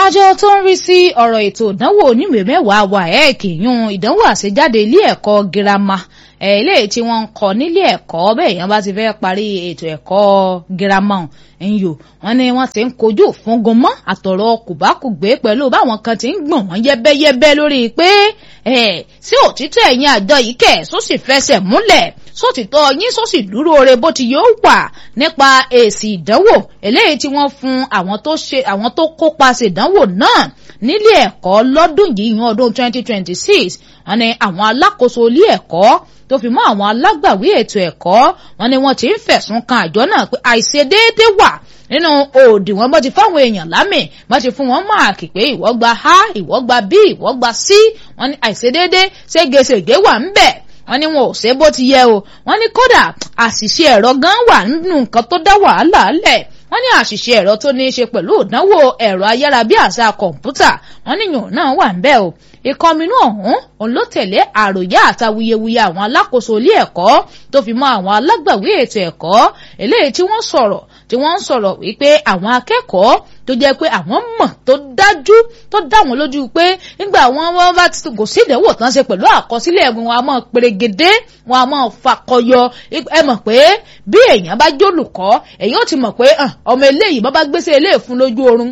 àjọ tó ń rí sí ọ̀rọ̀ ètò ìdánwò oníwèé mẹ́wàá waec yún ìdánwò àṣejáde ilé ẹ̀kọ́ girama eléyìí tí wọ́n ń kọ́ nílé ẹ̀kọ́ bẹ́ẹ̀ yẹn bá ti fẹ́ parí ètò ẹ̀kọ́ girama ẹ̀yìn o wọ́n ní wọ́n ti ń kojú fún gomọ́ àtọ̀rọ̀ kùbákùgbé pẹ̀lú báwọn kan ti ń gbọ̀n wọ́n yẹ́bẹ́yẹ́bẹ́ lórí pé sí òtítọ́ ẹ̀yìn àjọ yìí kẹ̀ só sì fẹsẹ̀ múlẹ̀ sótìtọ́ yín só sì dúró re bó ti yóò wà nípa èsì ìdánwò eléyìí tí wọ́n fún àwọn tó ṣe àwọn tó kópa ṣèdánwò náà nílé ẹ̀kọ́ lọ́dún yìí yan ọdún 2026 wọ́n ní àwọn alákòóso ilé ẹ̀kọ́ tó fi mọ́ àwọn alágbàwí ètò ẹ̀kọ́ wọ́n ní wọ́n ti ń fẹ̀sùn kan àjọ náà pé àìṣedéédé wà nínú òdiwọ̀n bó ti fáwọn èèyàn lámì bó ti fún wọn máàkì pé ìwọ gba a ìwọ gba b ìwọ gba c wọ́n ní àìṣedéédé ségesège wà ń bẹ̀ wọ́n ní wọn ò ṣe bó ti yẹ o wọ́n ní kódà àṣìṣe ẹ̀rọ gan wà nínú nǹkan tó dá wàhálà lẹ̀ wọ́n ní àṣìṣe ẹ̀rọ tó ní í ṣe pẹ̀lú ìdánwò ẹ̀rọ ayárabíàṣá kọ̀ǹpútà wọ́n ní yòó náà wà ń bẹ̀ o ìkọminú ọ̀hún òun ló tẹ̀lé àròyé àtàwuyewuye àwọn alákòóso ilé ẹ̀kọ́ tó fi mọ́ àwọn alágbàwí ètò ẹ̀kọ́ eléyìí tí wọ́n sọ̀rọ̀ tí wọ́n ń sọ̀rọ̀ wípé àwọn akẹ́kọ̀ọ́ tó jẹ́ pé àwọn mọ̀ tó dájú tó dá wọn lójú pé nígbà wọn wọn bá ti kò sí ìdánwò tán ṣe pẹ̀lú àkọsílẹ̀ wọn a máa perégedé wọn a máa fakọyọ ẹ mọ̀ pé bí èèyàn bá jólùkọ́ èèyàn ó ti mọ̀ pé ọmọ eléyìí bá bá gbèsè eléyìí fún lójú oorun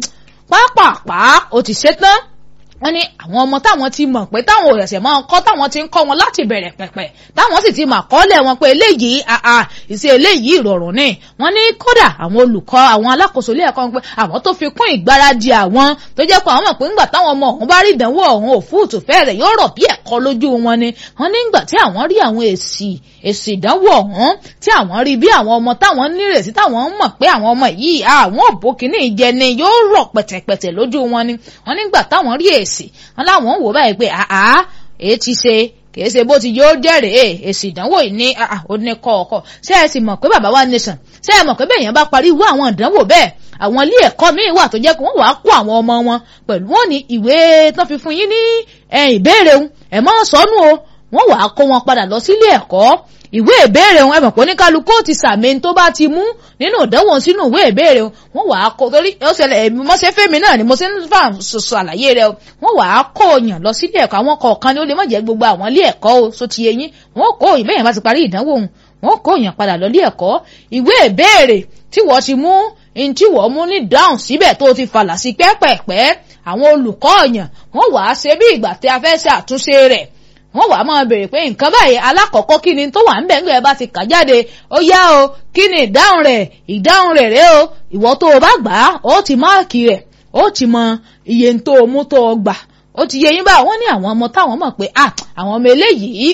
pápápá ó ti ṣetán wọ́n ní àwọn ọmọ táwọn ti mọ̀ pé táwọn òṣèṣẹ̀ máa ń kọ́ táwọn ti ń kọ́ wọn láti bẹ̀rẹ̀ pẹ̀pẹ̀ táwọn sì ti mà kọ́lẹ̀ wọn pé eléyìí àà ìṣe eléyìí ìrọ̀rùn ni wọ́n ní kódà àwọn olùkọ́ àwọn alákòóso ilé ẹ̀kọ́ pé àwọn tó fi kún ìgbáradì àwọn tó jẹ́ pé àwọn mọ̀ pé ńgbà táwọn ọmọ ọ̀hún bá rí ìdánwò ọ̀hún òfúùtù fẹ́rẹ̀ yóò rọ̀ bí ẹ̀kọ́ lójú wọn ni wọ́n ní ńgbà tí àwọn rí àwọn èsì èsì ìdánwò ọ̀hún tí àwọn rí bí àwọn ọmọ táwọn nírètí táwọn mọ̀ pé àwọn ọmọ yìí àwọn òbó kìíní ìjẹni yóò rọ̀ pẹ̀tẹ̀pẹ̀tẹ̀ lójú wọn ni wọ́n nígbà táwọn rí èsì wọn láwọn wò báyìí pé àá èé ti ṣe kìí ṣe bó ti yóò jẹ́rìí èsì ìdánwò yìí ní òní kọ̀ọ̀kọ̀ ṣé ẹ sì mọ̀ pé bàbá wa nation ṣé ẹ mọ̀ pé bẹ́ẹ̀ yẹn bá parí irú àwọn ìdánwò bẹ́ẹ̀ àwọn ilé ẹ̀kọ́ míì wà tó jẹ́ pé wọ́n wàá kó àwọn ọmọ wọn pẹ̀lú wọn ní ìwé tán fi fún yín ní ìbéèrè ẹ̀ mọ́ sọnù o wọ́n wàá kó wọn padà lọ sílé ẹ̀kọ́ ìwé ìbéèrè wọn ẹ mọ̀ pé oníkálukú ti sàmì tó bá ti mú nínú ìdánwò sínú ìwé ìbéèrè wọn wàá kó torí ó ṣẹlẹ̀ èmi mọ́ṣẹ́ fẹ́mi náà ni mo ṣe ń fà ṣoṣo àlàyé rẹ o wọn wàá kó yàn lọ sílé ẹ̀kọ́ àwọn kọ̀ọ̀kan ni ó lè má jẹ́ gbogbo àwọn ilé ẹ̀kọ́ o so ti eyín wọn kó ìbéèrè yẹn bá ti parí ìdánwò wọn kó yàn padà lọ ilé ẹ̀kọ́ ìwé ìbéèrè tí wọ́n ti mú ní tí wọ́n mú ní dáhùn síbẹ̀ tó ti falà sí pẹ́pẹ̀pẹ́ àwọn olùkọ́ ọ̀yàn wọ́n wàá ṣe bí ìgbà tí a fẹ́ ṣe àtúnṣe rẹ̀ wọ́n wàá máa béèrè pé nǹkan báyìí alákọ̀ọ́kọ́ kí ni tó wà ń bẹ̀ ńgbẹ́ bá ti kà jáde ó yá o kí ni ìdáhùn rẹ̀ ìdáhùn rẹ̀ rẹ̀ o ìwọ tó o bá gbà á ó ti máàkì rẹ̀ ó ti mọ iye tó o mú tó o gbà ó ti yẹ yín bá wọ́n ní àwọn ọmọ táwọn mọ̀ pé àwọn ọmọ eléyìí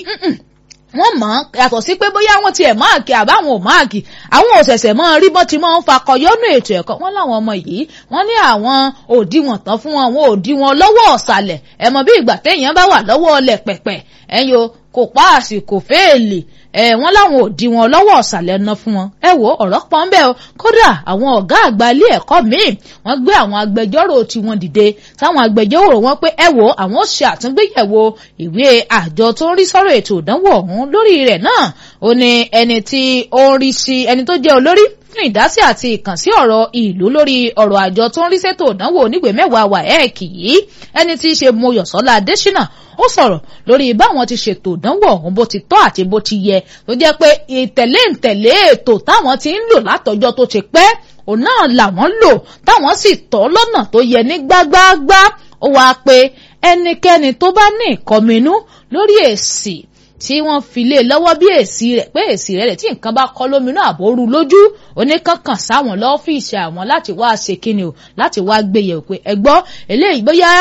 wọ́n mọ̀ yàtọ̀ sí pé bóyá wọ́n tiẹ̀ máàkì àbáwọn ò máàkì àwọn òṣẹ̀ṣẹ̀ mọ́ rí bọ́ ti mọ́ ń fakọyọ́nù ètò ẹ̀kọ́ wọ́n láwọn ọmọ yìí wọ́n ní àwọn òdiwọ̀n tán fún wọn àwọn òdiwọ̀n lọ́wọ́ ọ̀sàlẹ̀ ẹ mọ̀ bí ìgbà téèyàn bá wà lọ́wọ́ ọlẹ̀ pẹ̀pẹ̀ ẹ̀yin o kò páàsì kò fẹ́ẹ̀lì ẹ wọn láwọn ò di wọn lọ́wọ́ ọ̀sàlẹ̀ ná fún wọn ẹ wo ọ̀rọ̀ pọ̀ ń bẹ o kódà àwọn ọ̀gá àgbà ilé ẹ̀kọ́ míì wọ́n gbé àwọn agbẹjọ́rò tiwọn dìde táwọn agbẹjọ́rò wọn pé ẹ wo àwọn ó ṣe àtúngbéyẹ̀wò ìwé àjọ tó ń rí sọ́rọ̀ ètò ìdánwò ọ̀hún lórí rẹ̀ náà ó ní ẹni tí ó ń rí sí ẹni tó jẹ́ olórí fún ìdásí àti ìkànsí ọ̀rọ̀ ìlú lórí ọ̀rọ̀ àjọ tó ń rí sétò ìdánwò onígbè mẹ́wàá wàhẹ́ẹ̀kì yìí ẹni tí í ṣe Mọ́yọ̀sọ́lá Adésínà ó sọ̀rọ̀ lórí báwọn ti ṣètò ìdánwò ọ̀hún bó ti tọ́ àti bó ti yẹ tó jẹ́ pé ìtẹ̀lé ìtẹ̀lé ètò táwọn ti ń lò látọjọ́ tó ti pẹ́ òun náà làwọn lò táwọn sì tọ́ lọ́nà tó yẹ ní gbágbáágbá ó wáá pé ẹnikẹ́ni tó bá ní ìkọminú lórí èsì tí wọ́n fi lé lọ́wọ́ bí èsì rẹ̀ pé èsì rẹ̀ tí nǹkan bá kọ́ lóminú àbóru lójú oníkankan sáwọn lọ́fíìsì àwọn láti wá ṣe kíni o láti wá gbéyẹ̀ pé ẹ gbọ́ eléyìí bóyá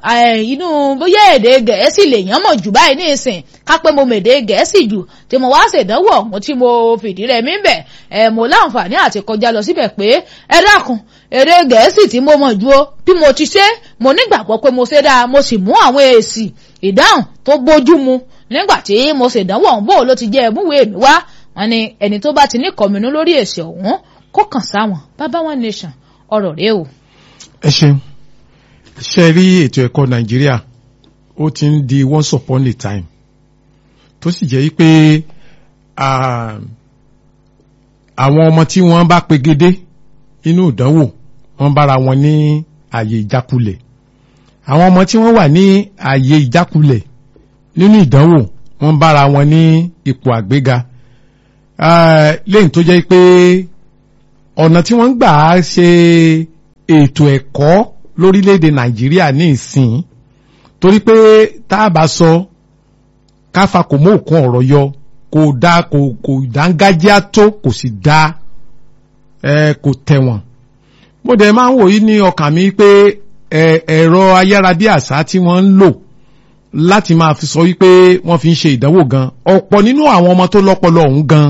inú bóyá èdè gẹ̀ẹ́sì lèèyàn mọ̀ jù báyìí ní ìsìn ká pé mo mèdè gẹ̀ẹ́sì jù tí mo wá ṣèdánwò ọ̀hún tí mo fìdí rẹ̀ mí bẹ̀ ẹ̀ mo láǹfààní àti kọjá lọ síbẹ̀ pé ẹ dákun èdè gẹ̀ẹ́sì tí mo mọ̀ ju o bí mo ti ṣe mo nígbàgbọ́ pé mo ṣe dáa mo sì mú àwọn èsì ìdáhùn tó bójú mu nígbà tí mo ṣèdánwò ọ̀hún bò ló ti jẹ́ ẹ̀múwèé mi wá wọn ni ẹni tó bá ti ní kọ̀mínú lórí èsì ọ̀hún kó kàn sáwọn bàbá one nation ọ̀rọ̀ rẹ o. ẹ ṣeun ṣe rí ètò ẹ̀kọ́ nàìjíríà ó ti ń di once upon a time tó sì jẹ́ pé àwọn ọmọ tí wọ́n bá pegedé inú ìdánwò wọ́n bára wọn ní àyè ìjákulẹ̀ àwọn ọmọ tí wọ́n wà ní ààyè ìjákulẹ̀ nínú ìdánwò wọ́n bára wọn ní ipò àgbéga lẹ́yìn tó jẹ́ pé ọ̀nà tí wọ́n ń gbà á ṣe ètò ẹ̀kọ́ lórílẹ̀‐èdè nàìjíríà ní ìsìn torí pé tá a bá sọ káfa kò mú òkun ọ̀rọ̀ yọ kò dá kò kò dángájíá tó kò sì dá ẹ kò tẹ̀wọ̀n mo dẹ̀ máa ń wòye ní ọkàn mi pé ẹ̀rọ ayárabíàṣá tí wọ́n ń lò láti máa fi sọ wípé wọ́n fi ń ṣe ìdánwò gan ọ̀pọ̀ nínú àwọn ọmọ tó lọ́pọlọ ọ̀hún gan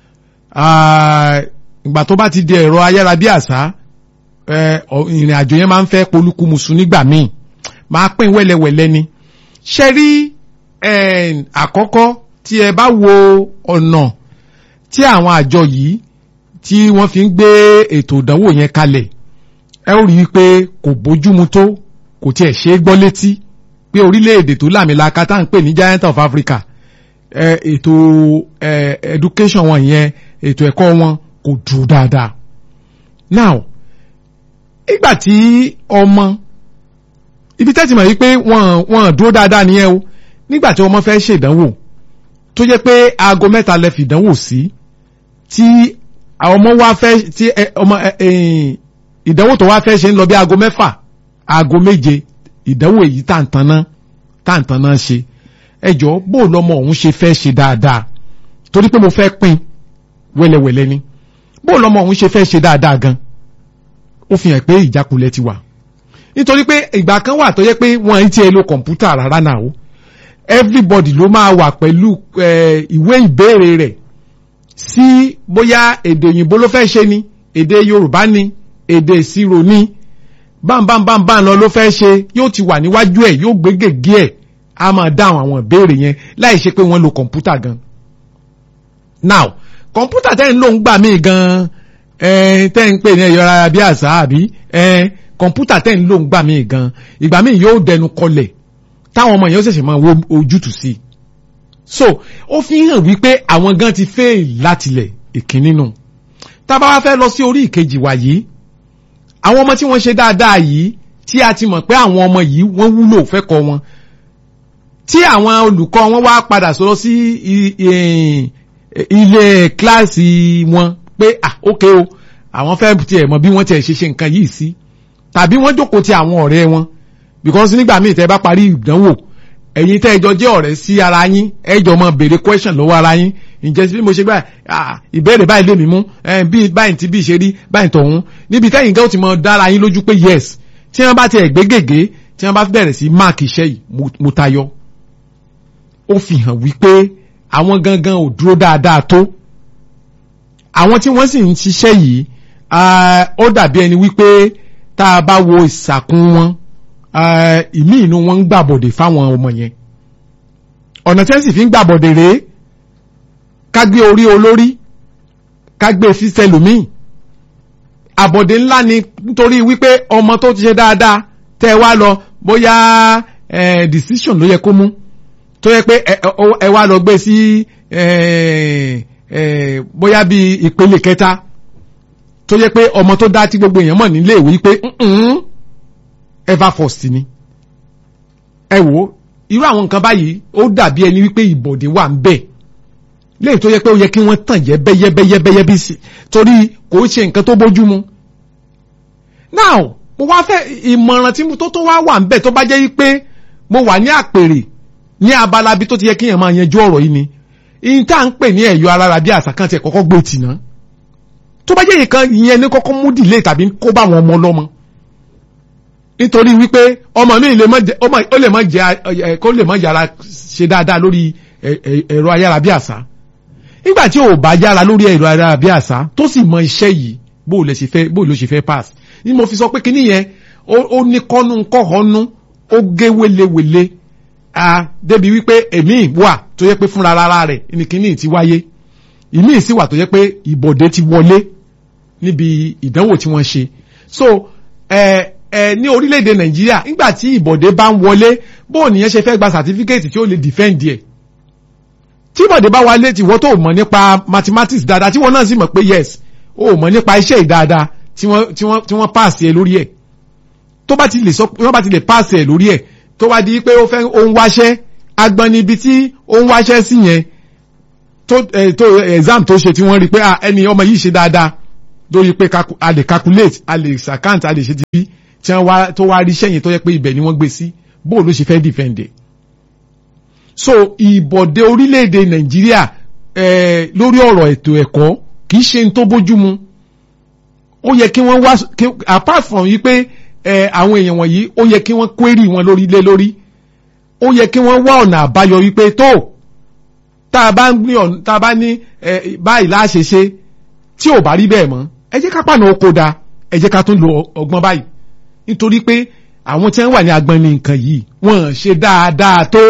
ìgbà tó bá ti di ẹ̀rọ ayárabíàṣá ìrìn àjò yẹn máa ń fẹ́ polúkúmuṣu nígbà míì máa pín wẹ́lẹ́wẹ́lẹ́ ni ṣe rí àkọ́kọ́ tí ẹ bá wo ọ̀nà tí àwọn àjọ yìí tí wọ́n fi ń gbé ètò ìdánwò yẹn kalẹ̀ ẹ ó rí i pé kò bójúmu tó kò tiẹ̀ ṣe é gbọ́ létí pé orílẹ̀-èdè tó làmìlaka tá à ń pè ní giant of Africa ètò education wọn yẹn ètò ẹ̀kọ́ wọn kò dùn dáadáa now ìgbà tí ọmọ ibi tẹ́tì mọ̀ yìí pé wọ́n wọ́n dúró dáadáa nìyẹn o nígbà tí ọmọ fẹ́ ṣèdánwò tó jẹ́ pé aago mẹ́ta lẹ fìdánwò sí tí ọmọ wa fẹ́ tí ọmọ ìdánwò tó wá fẹ́ ṣe ń lọ bí aago mẹ́fà aago méje ìdánwò èyí tàǹtàná tàǹtàná ṣe ẹjọ́ bó lọmọ òun ṣe fẹ́ ṣe dáadáa torí pé mo fẹ́ pín wẹ́lẹ́wẹ́lẹ́ ni bó lọmọ òun ṣe fẹ́ ṣe dáadáa gan ó fi hàn pé ìjákulẹ̀ ti wà nítorí pé ìgbà kan wà tó yẹ pé wọ́n ń tiẹ̀ lo kọ̀ǹpútà rárá náà o everybody ló máa wà pẹ̀lú ìwé ìbéèrè rẹ̀ sí bóyá èdè òyìnbó ló fẹ́ ṣe ni èdè yorùbá ni èdè ìṣirò ni bámbámbámbá lọ ló fẹ́ ṣe yóò ti wà níwájú ẹ̀ yóò gbé gègé ẹ̀ á máa dáhùn àwọn ìbéèrè yẹn láì ṣe pé wọ́n lo kọ̀ǹpútà gan. now kọ̀ǹpútà tẹ́ ń lò ń gbà mí gan tẹ́ ń pè ní ẹ̀yọ́ ara bí àṣà àbí kọ̀ǹpútà tẹ́ ń lò ń gbà mí gan ìgbà míì yóò dẹnu kọlẹ̀ táwọn ọmọ yẹn ó ṣẹ̀ṣẹ̀ máa wo ojútùú sí i so ó fi hàn wípé àwọn gan ti fail látilẹ̀ ìkíní nù tá a bá wá fẹ́ lọ sí orí ìkejì wa yìí àwọn ọmọ tí wọ́n ṣe dáadáa yìí tí a ti mọ̀ pé àwọn ọmọ yìí wọ́n wúlò fẹ́kọ̀ọ́ wọn tí àwọn olùkọ́ wọn wá padà sọ̀rọ̀ sí ilé kíláàsì wọn pé ah ok o àwọn fẹ́ tiẹ̀ mọ̀ bí wọ́n tiẹ̀ ṣe ṣe nǹkan yìí sí tàbí wọ́n jókòó ti àwọn ọ̀rẹ́ wọn because nígbà míì tẹ́ bá parí ìdánwò ẹ̀yin tẹ́ ẹjọ́ jẹ́ ọ̀rẹ́ sí ara yín ẹjọ́ mọ béèrè question lọ́wọ́ ara yín ǹjẹ́ bí mo ṣe gbà ìbéèrè báyìí lèmi mú bí báyìí tí bí ṣe rí báyìí tọ̀hún níbi tẹ́yìn gẹ́ ó ti mọ dára yín lójú pé yes tí wọ́n bá ti ẹ̀ gbé gègé tí wọ́n bá bẹ̀rẹ̀ sí máàkì iṣẹ́ yìí mo tayọ. ó fi hàn wípé àwọn gangan ò dúró dáadáa tó àwọn tí wọ́n sì ń ṣiṣẹ́ yìí ó dàbí ẹni wípé tá a bá wo ìsàkún wọn ìmí inú wọn ń gbàbọ̀dè fáwọn ọmọ yẹn ọ̀nà tí wọ́n sì fi ń gbàbọ̀dè rèé ká gbé orí olórí ká gbé fífẹlòmíì àbọ̀dè ńlá ni nítorí wípé ọmọ tó ti ṣe dáadáa tẹ́ ẹ wá lọ bóyá decision ló yẹ kó mú tó yẹ pé ẹ wá lọ gbé sí bóyá bí ìpele kẹta tó yẹ pé ọmọ tó dá tí gbogbo èèyàn mọ̀ nílé ìwé pé ever first ni ẹ wo irú àwọn nǹkan báyìí ó dàbí ẹni wípé ìbọ̀dé wà ń bẹ̀ léyìí tó yẹ pé ó yẹ kí wọ́n tàn jẹ́ bẹ́yẹ́bẹ́yẹ́bẹ́yẹ́ bí sí torí kò ṣe nǹkan tó bójú mu. now mo wá fẹ́ ìmọ̀ràn tí mo tó tó wá wà ń bẹ̀ tó bá jẹ́ wípé mo wà ní àpèrè ní abala bí tó ti yẹ kí èèyàn máa yanjú ọ̀rọ̀ yìí ni ìyìn tá à ń pè ní ẹ̀yọ́ alára bí àṣà kan tiẹ̀ kọ́kọ́ gbé tì náà tó bá jẹ́ ìkan ìyẹn ní kọ́kọ́ mú dìlé tàbí kó bá àwọn ọmọ ọlọ́mọ nítorí wípé ọmọ mi lè mọ jẹ ọmọ ó lè mọ jẹ kó lè mọ yára ṣe dáadáa lórí ẹ̀rọ ayárabíàṣá nígbà tí ò bá yára lórí ẹ̀rọ ayárabíàṣá tó sì mọ iṣẹ́ yìí bó lè ṣe fẹ́ bó ló ṣe fẹ́ pass ni mo fi sọ pé kíní yẹn ó ní kọ́nu kọ́hónú ó gé wélewèle a débi wípé èmi wà tó yẹ pé fúnra rárá rẹ̀ ní kíní ti wáyé ìmí sì wà tó yẹ pé ìbọ̀dé ti wọlé níbi ìdánwò tí wọ́n ṣe so ẹ ẹ ní orílẹ̀-èdè nàìjíríà nígbà tí ìbọ̀dé bá ń wọlé bóò nìyẹn ṣe fẹ́ gba sàtífíkẹ́ẹ̀tì tí ó lè defend ẹ̀ tí ìbọ̀dé bá wọlé tí wọ́n tó mọ̀ nípa mathematics dáadáa tí wọ́n náà sì mọ̀ pé yes ó mọ̀ nípa iṣẹ́ ìdáadáa tí wọ́n tí wọ́n tí wọ́n pass ẹ lórí ẹ̀ tó bá ti lè sọ tó bá ti lè pàṣẹ lórí ẹ̀ tó bá di pé ó fẹ́ ó ń wáṣẹ́ agbọn níbi tí ó ń wáṣẹ́ sí yẹn tó ẹ tó exam tó ṣe tí wọ́n rí pé ah, ẹni ọmọ yìí ṣe dáadáa lórí pé calcu- a lè calculate a lè account a lè ṣe ti bí tí wọ́n wá tó wá rí sẹ́yìn tó yẹ pé ibẹ̀ ni wọ́n gbé sí bó ló ṣe fẹ́ defend ẹ̀ so ìbọ̀dé orílẹ̀-èdè nàìjíríà eh, lórí ọ̀rọ̀ ètò ẹ̀kọ́ kì í ṣe n tó bójúmu ó yẹ kí wọ́n wá kí- apart from yí pé eh, àwọn èèyàn wọ̀nyí ó yẹ kí wọ́n query wọn lórí lé lórí ó yẹ kí wọ́n wá ọ̀nà àbáyọ wípé tó tá a bá ń gbé ọ̀nà tá a bá ní eh, báyìí láṣẹ ṣe tí ò bá rí bẹ́ẹ̀ mọ́ ẹ jẹ́ ká pàna oko da ẹ jẹ́ ká tún lo ọgbọ́n báyìí nítorí pé àwọn tí wọ́n wà ní agbọn ní nǹkan yìí wọ́n ṣe dáadáa tó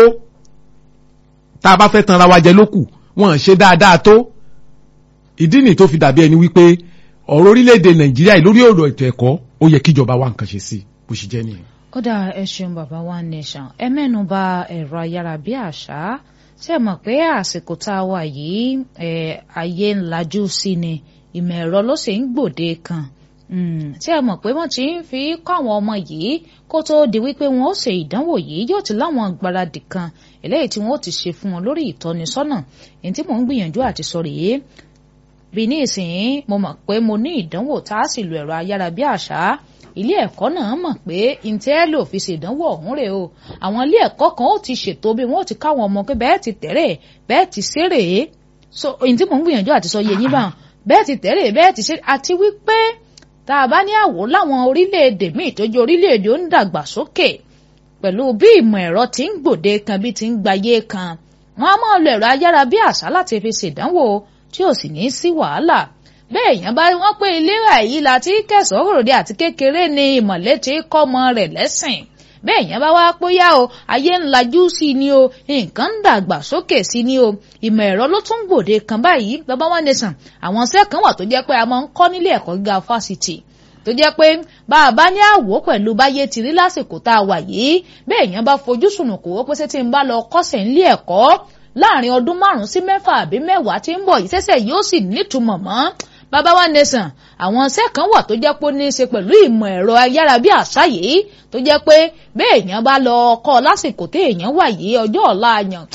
tá a bá fẹ́ tanra wa jẹ lókù wọ́n ṣe dáadáa tó ìdí nì tó fi dàbí ẹni wípé ọ̀rọ̀ orílẹ̀-èdè nàìjíríà yìí lórí ọ̀rọ̀ ètò ẹ̀kọ́ ó yẹ kíjọba wa nǹkan ṣe sí bó ṣe jẹ́ nìyẹn. ó dà ẹ ṣeun bàbá wa nation ẹ mẹ́nu bà ẹ̀rọ ayárabíàṣá ṣe mọ̀ pé àsìkò tá a wà yìí ẹ̀ ayé ń lajú sí ni ìmọ̀ ẹ̀rọ ló sì ń gbòde kan Mm, tí ẹ mọ̀ pé wọ́n ti ń fi kọ́ àwọn ọmọ yìí kó tó di wípé wọn ó ṣe ìdánwò yìí yóò ti láwọn gbáradì kan eléyìí tí wọn ó ti ṣe fún wọn lórí ìtọ́nisọ́nà èyí tí mò ń gbìyànjú àti sọ rèé bí ní ìsìn mo mọ̀ pé mo ní ìdánwò tá a sì lo ẹ̀rọ ayárabíàṣá ilé ẹ̀kọ́ náà mọ̀ pé intelo fi ṣèdánwò ọ̀hún rè o àwọn ilé ẹ̀kọ́ kan ó ti ṣètò bí wọ́n ó ti káwọn ọmọ pé bẹ́ẹ̀ ti tẹ̀rẹ̀ bẹ́ẹ̀ ti ṣeré so èyí tí mò ń gbìyànjú àti sọ yé yín bá bẹ́ẹ̀ ti tẹ̀rẹ̀ bẹ́ẹ̀ ti ṣeré àti wípé tá a bá ní àwò láwọn orílẹ̀-èdè míì tó jẹ́ orílẹ̀-èdè ó ń dàgbà sókè pẹ̀lú bí ìmọ̀ ẹ̀rọ ti ń gbòde kan bí ti ń gbayé kan wọ́n á máa lo ẹ̀rọ ayára bí àṣá láti fi ṣèdánwò tí ò sì ní í sí wàhálà bẹ́ẹ̀ èèyàn bá wọ́n pé ìlera yìí la ti kẹsàn-án òròde àti kékeré ni ìmọ̀lẹ́ ti kọ́ ọmọ rẹ̀ lẹ́sìn bẹ́ẹ̀ èèyàn bá wá póyá o ayé ń lajú sí ni o nǹkan ń dàgbà sókè sí ni o ìmọ̀ ẹ̀rọ ló tún gbòde kan báyìí bàbá wa nation àwọn iṣẹ́ kan wà tó jẹ́ pé a máa ń kọ́ nílé ẹ̀kọ́ gíga fásitì tó jẹ́ pé bá a bá ní àwò pẹ̀lú báyé ti rí lásìkò tá a wà yìí bẹ́ẹ̀ èèyàn bá fojú sùnùkù ó pé ṣé tí ń bá lọ kọ́sẹ̀ nílé ẹ̀kọ́ láàrin ọdún márùn-ún sí mẹ́fà àbí mẹ́wàá tí ń bọ̀ yìí ṣẹ̀ṣẹ̀ yóò sì nítumọ̀ mọ́ bàbá wa nation àwọn iṣẹ́ kan wà tó jẹ́ pé ó ní í ṣe pẹ̀lú ìmọ̀ ẹ̀rọ ayára bí àṣá yìí tó jẹ́ pé bẹ́ẹ̀ èèyàn bá lọ kọ́ lásìkò tí èèyàn wà yìí ọjọ́ ọ̀la àyàn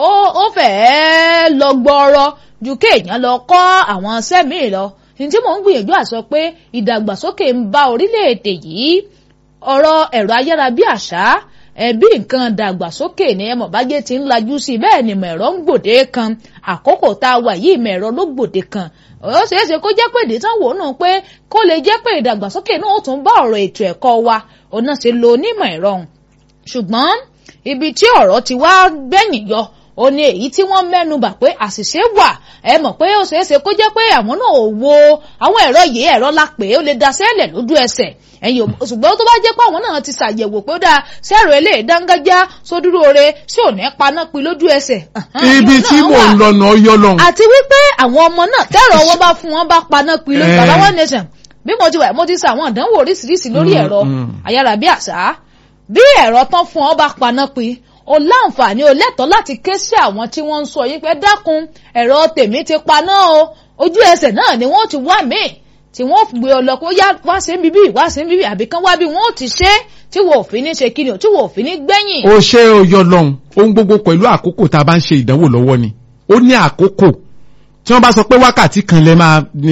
ó fẹ́ẹ́ lọ gbọ́rọ̀ ju kéèyàn lọ kọ́ àwọn iṣẹ́ míì lọ ní tí mò ń gbìyànjú àsọ pé ìdàgbàsókè ń bá orílẹ̀-èdè yìí ọ̀rọ̀ ẹ̀rọ ayára bí àṣá ẹbí nǹkan dàgbàsókè ní ẹmọ bájẹ́ ti ń lajú sí i bẹ́ẹ̀ ni mẹ̀rọ ń gbòde kan àkókò tá a wà yìí mẹ̀rọ ló gbòde kan ó ṣeé ṣe kó jẹ́ pé ìdí tán wò nù pé kó lè jẹ́ pé ìdàgbàsókè náà ó tún bá ọ̀rọ̀ ètò ẹ̀kọ́ wa òun náà ṣe lo onímọ̀ ẹ̀rọ ṣùgbọ́n ibi tí ọ̀rọ̀ ti wá gbẹ̀yìn yọ ó ní èyí tí wọ́n mẹ́nu bà pé àṣìṣe wà ẹ mọ̀ pé ó ṣeé ṣe kó jẹ́ pé àwọn náà ò wo àwọn ẹ̀rọ yìí ẹ̀rọ la pè é ó lè daṣẹ́lẹ̀ lójú ẹsẹ̀ ẹ̀yìn ṣùgbọ́n tó bá jẹ́ pé àwọn náà ti ṣàyẹ̀wò pé ó dáa sẹ́rọ eléyìí dángájá sódúró re sí òní paná pin lójú ẹsẹ̀. ibi tí mò ń lọ náà yọ lọ́hùn. àti wípé àwọn ọmọ náà tẹ́rọ wọn bá fún wọn bá paná pin lójú bàbá wọn nation bí mo ti wà mo ti ṣe àwọn ìdánwò oríṣiríṣi lórí ẹ̀rọ ayárabíàṣá bí ẹ̀rọ tán fún ọ bá paná pin o láǹfààní o lẹ́tọ̀ọ́ láti ké sí àwọn tí wọ́n ń sọ yín pé dákun ẹ̀rọ tèmi ti paná o ojú ẹsẹ̀ náà ni wọ́n ti wá míì tí wọ́n gbé ọ lọ pé ó yá wá sí bíbí wá sí bíbí àbí kán wá bí wọ́n ó ti ṣe tí wọ́n ò fi ní ṣe kíni o tí wọ́n ò fi ní gbẹ̀yìn. ó ṣe ó yọ lọ́hùn ohun gbogbo pẹ̀lú àkókò tá a bá ń ṣe ìdánwò lọ́wọ́ ni ó ní àkókò tí wọ́n bá sọ pé wákàtí kan lẹ́ máa ní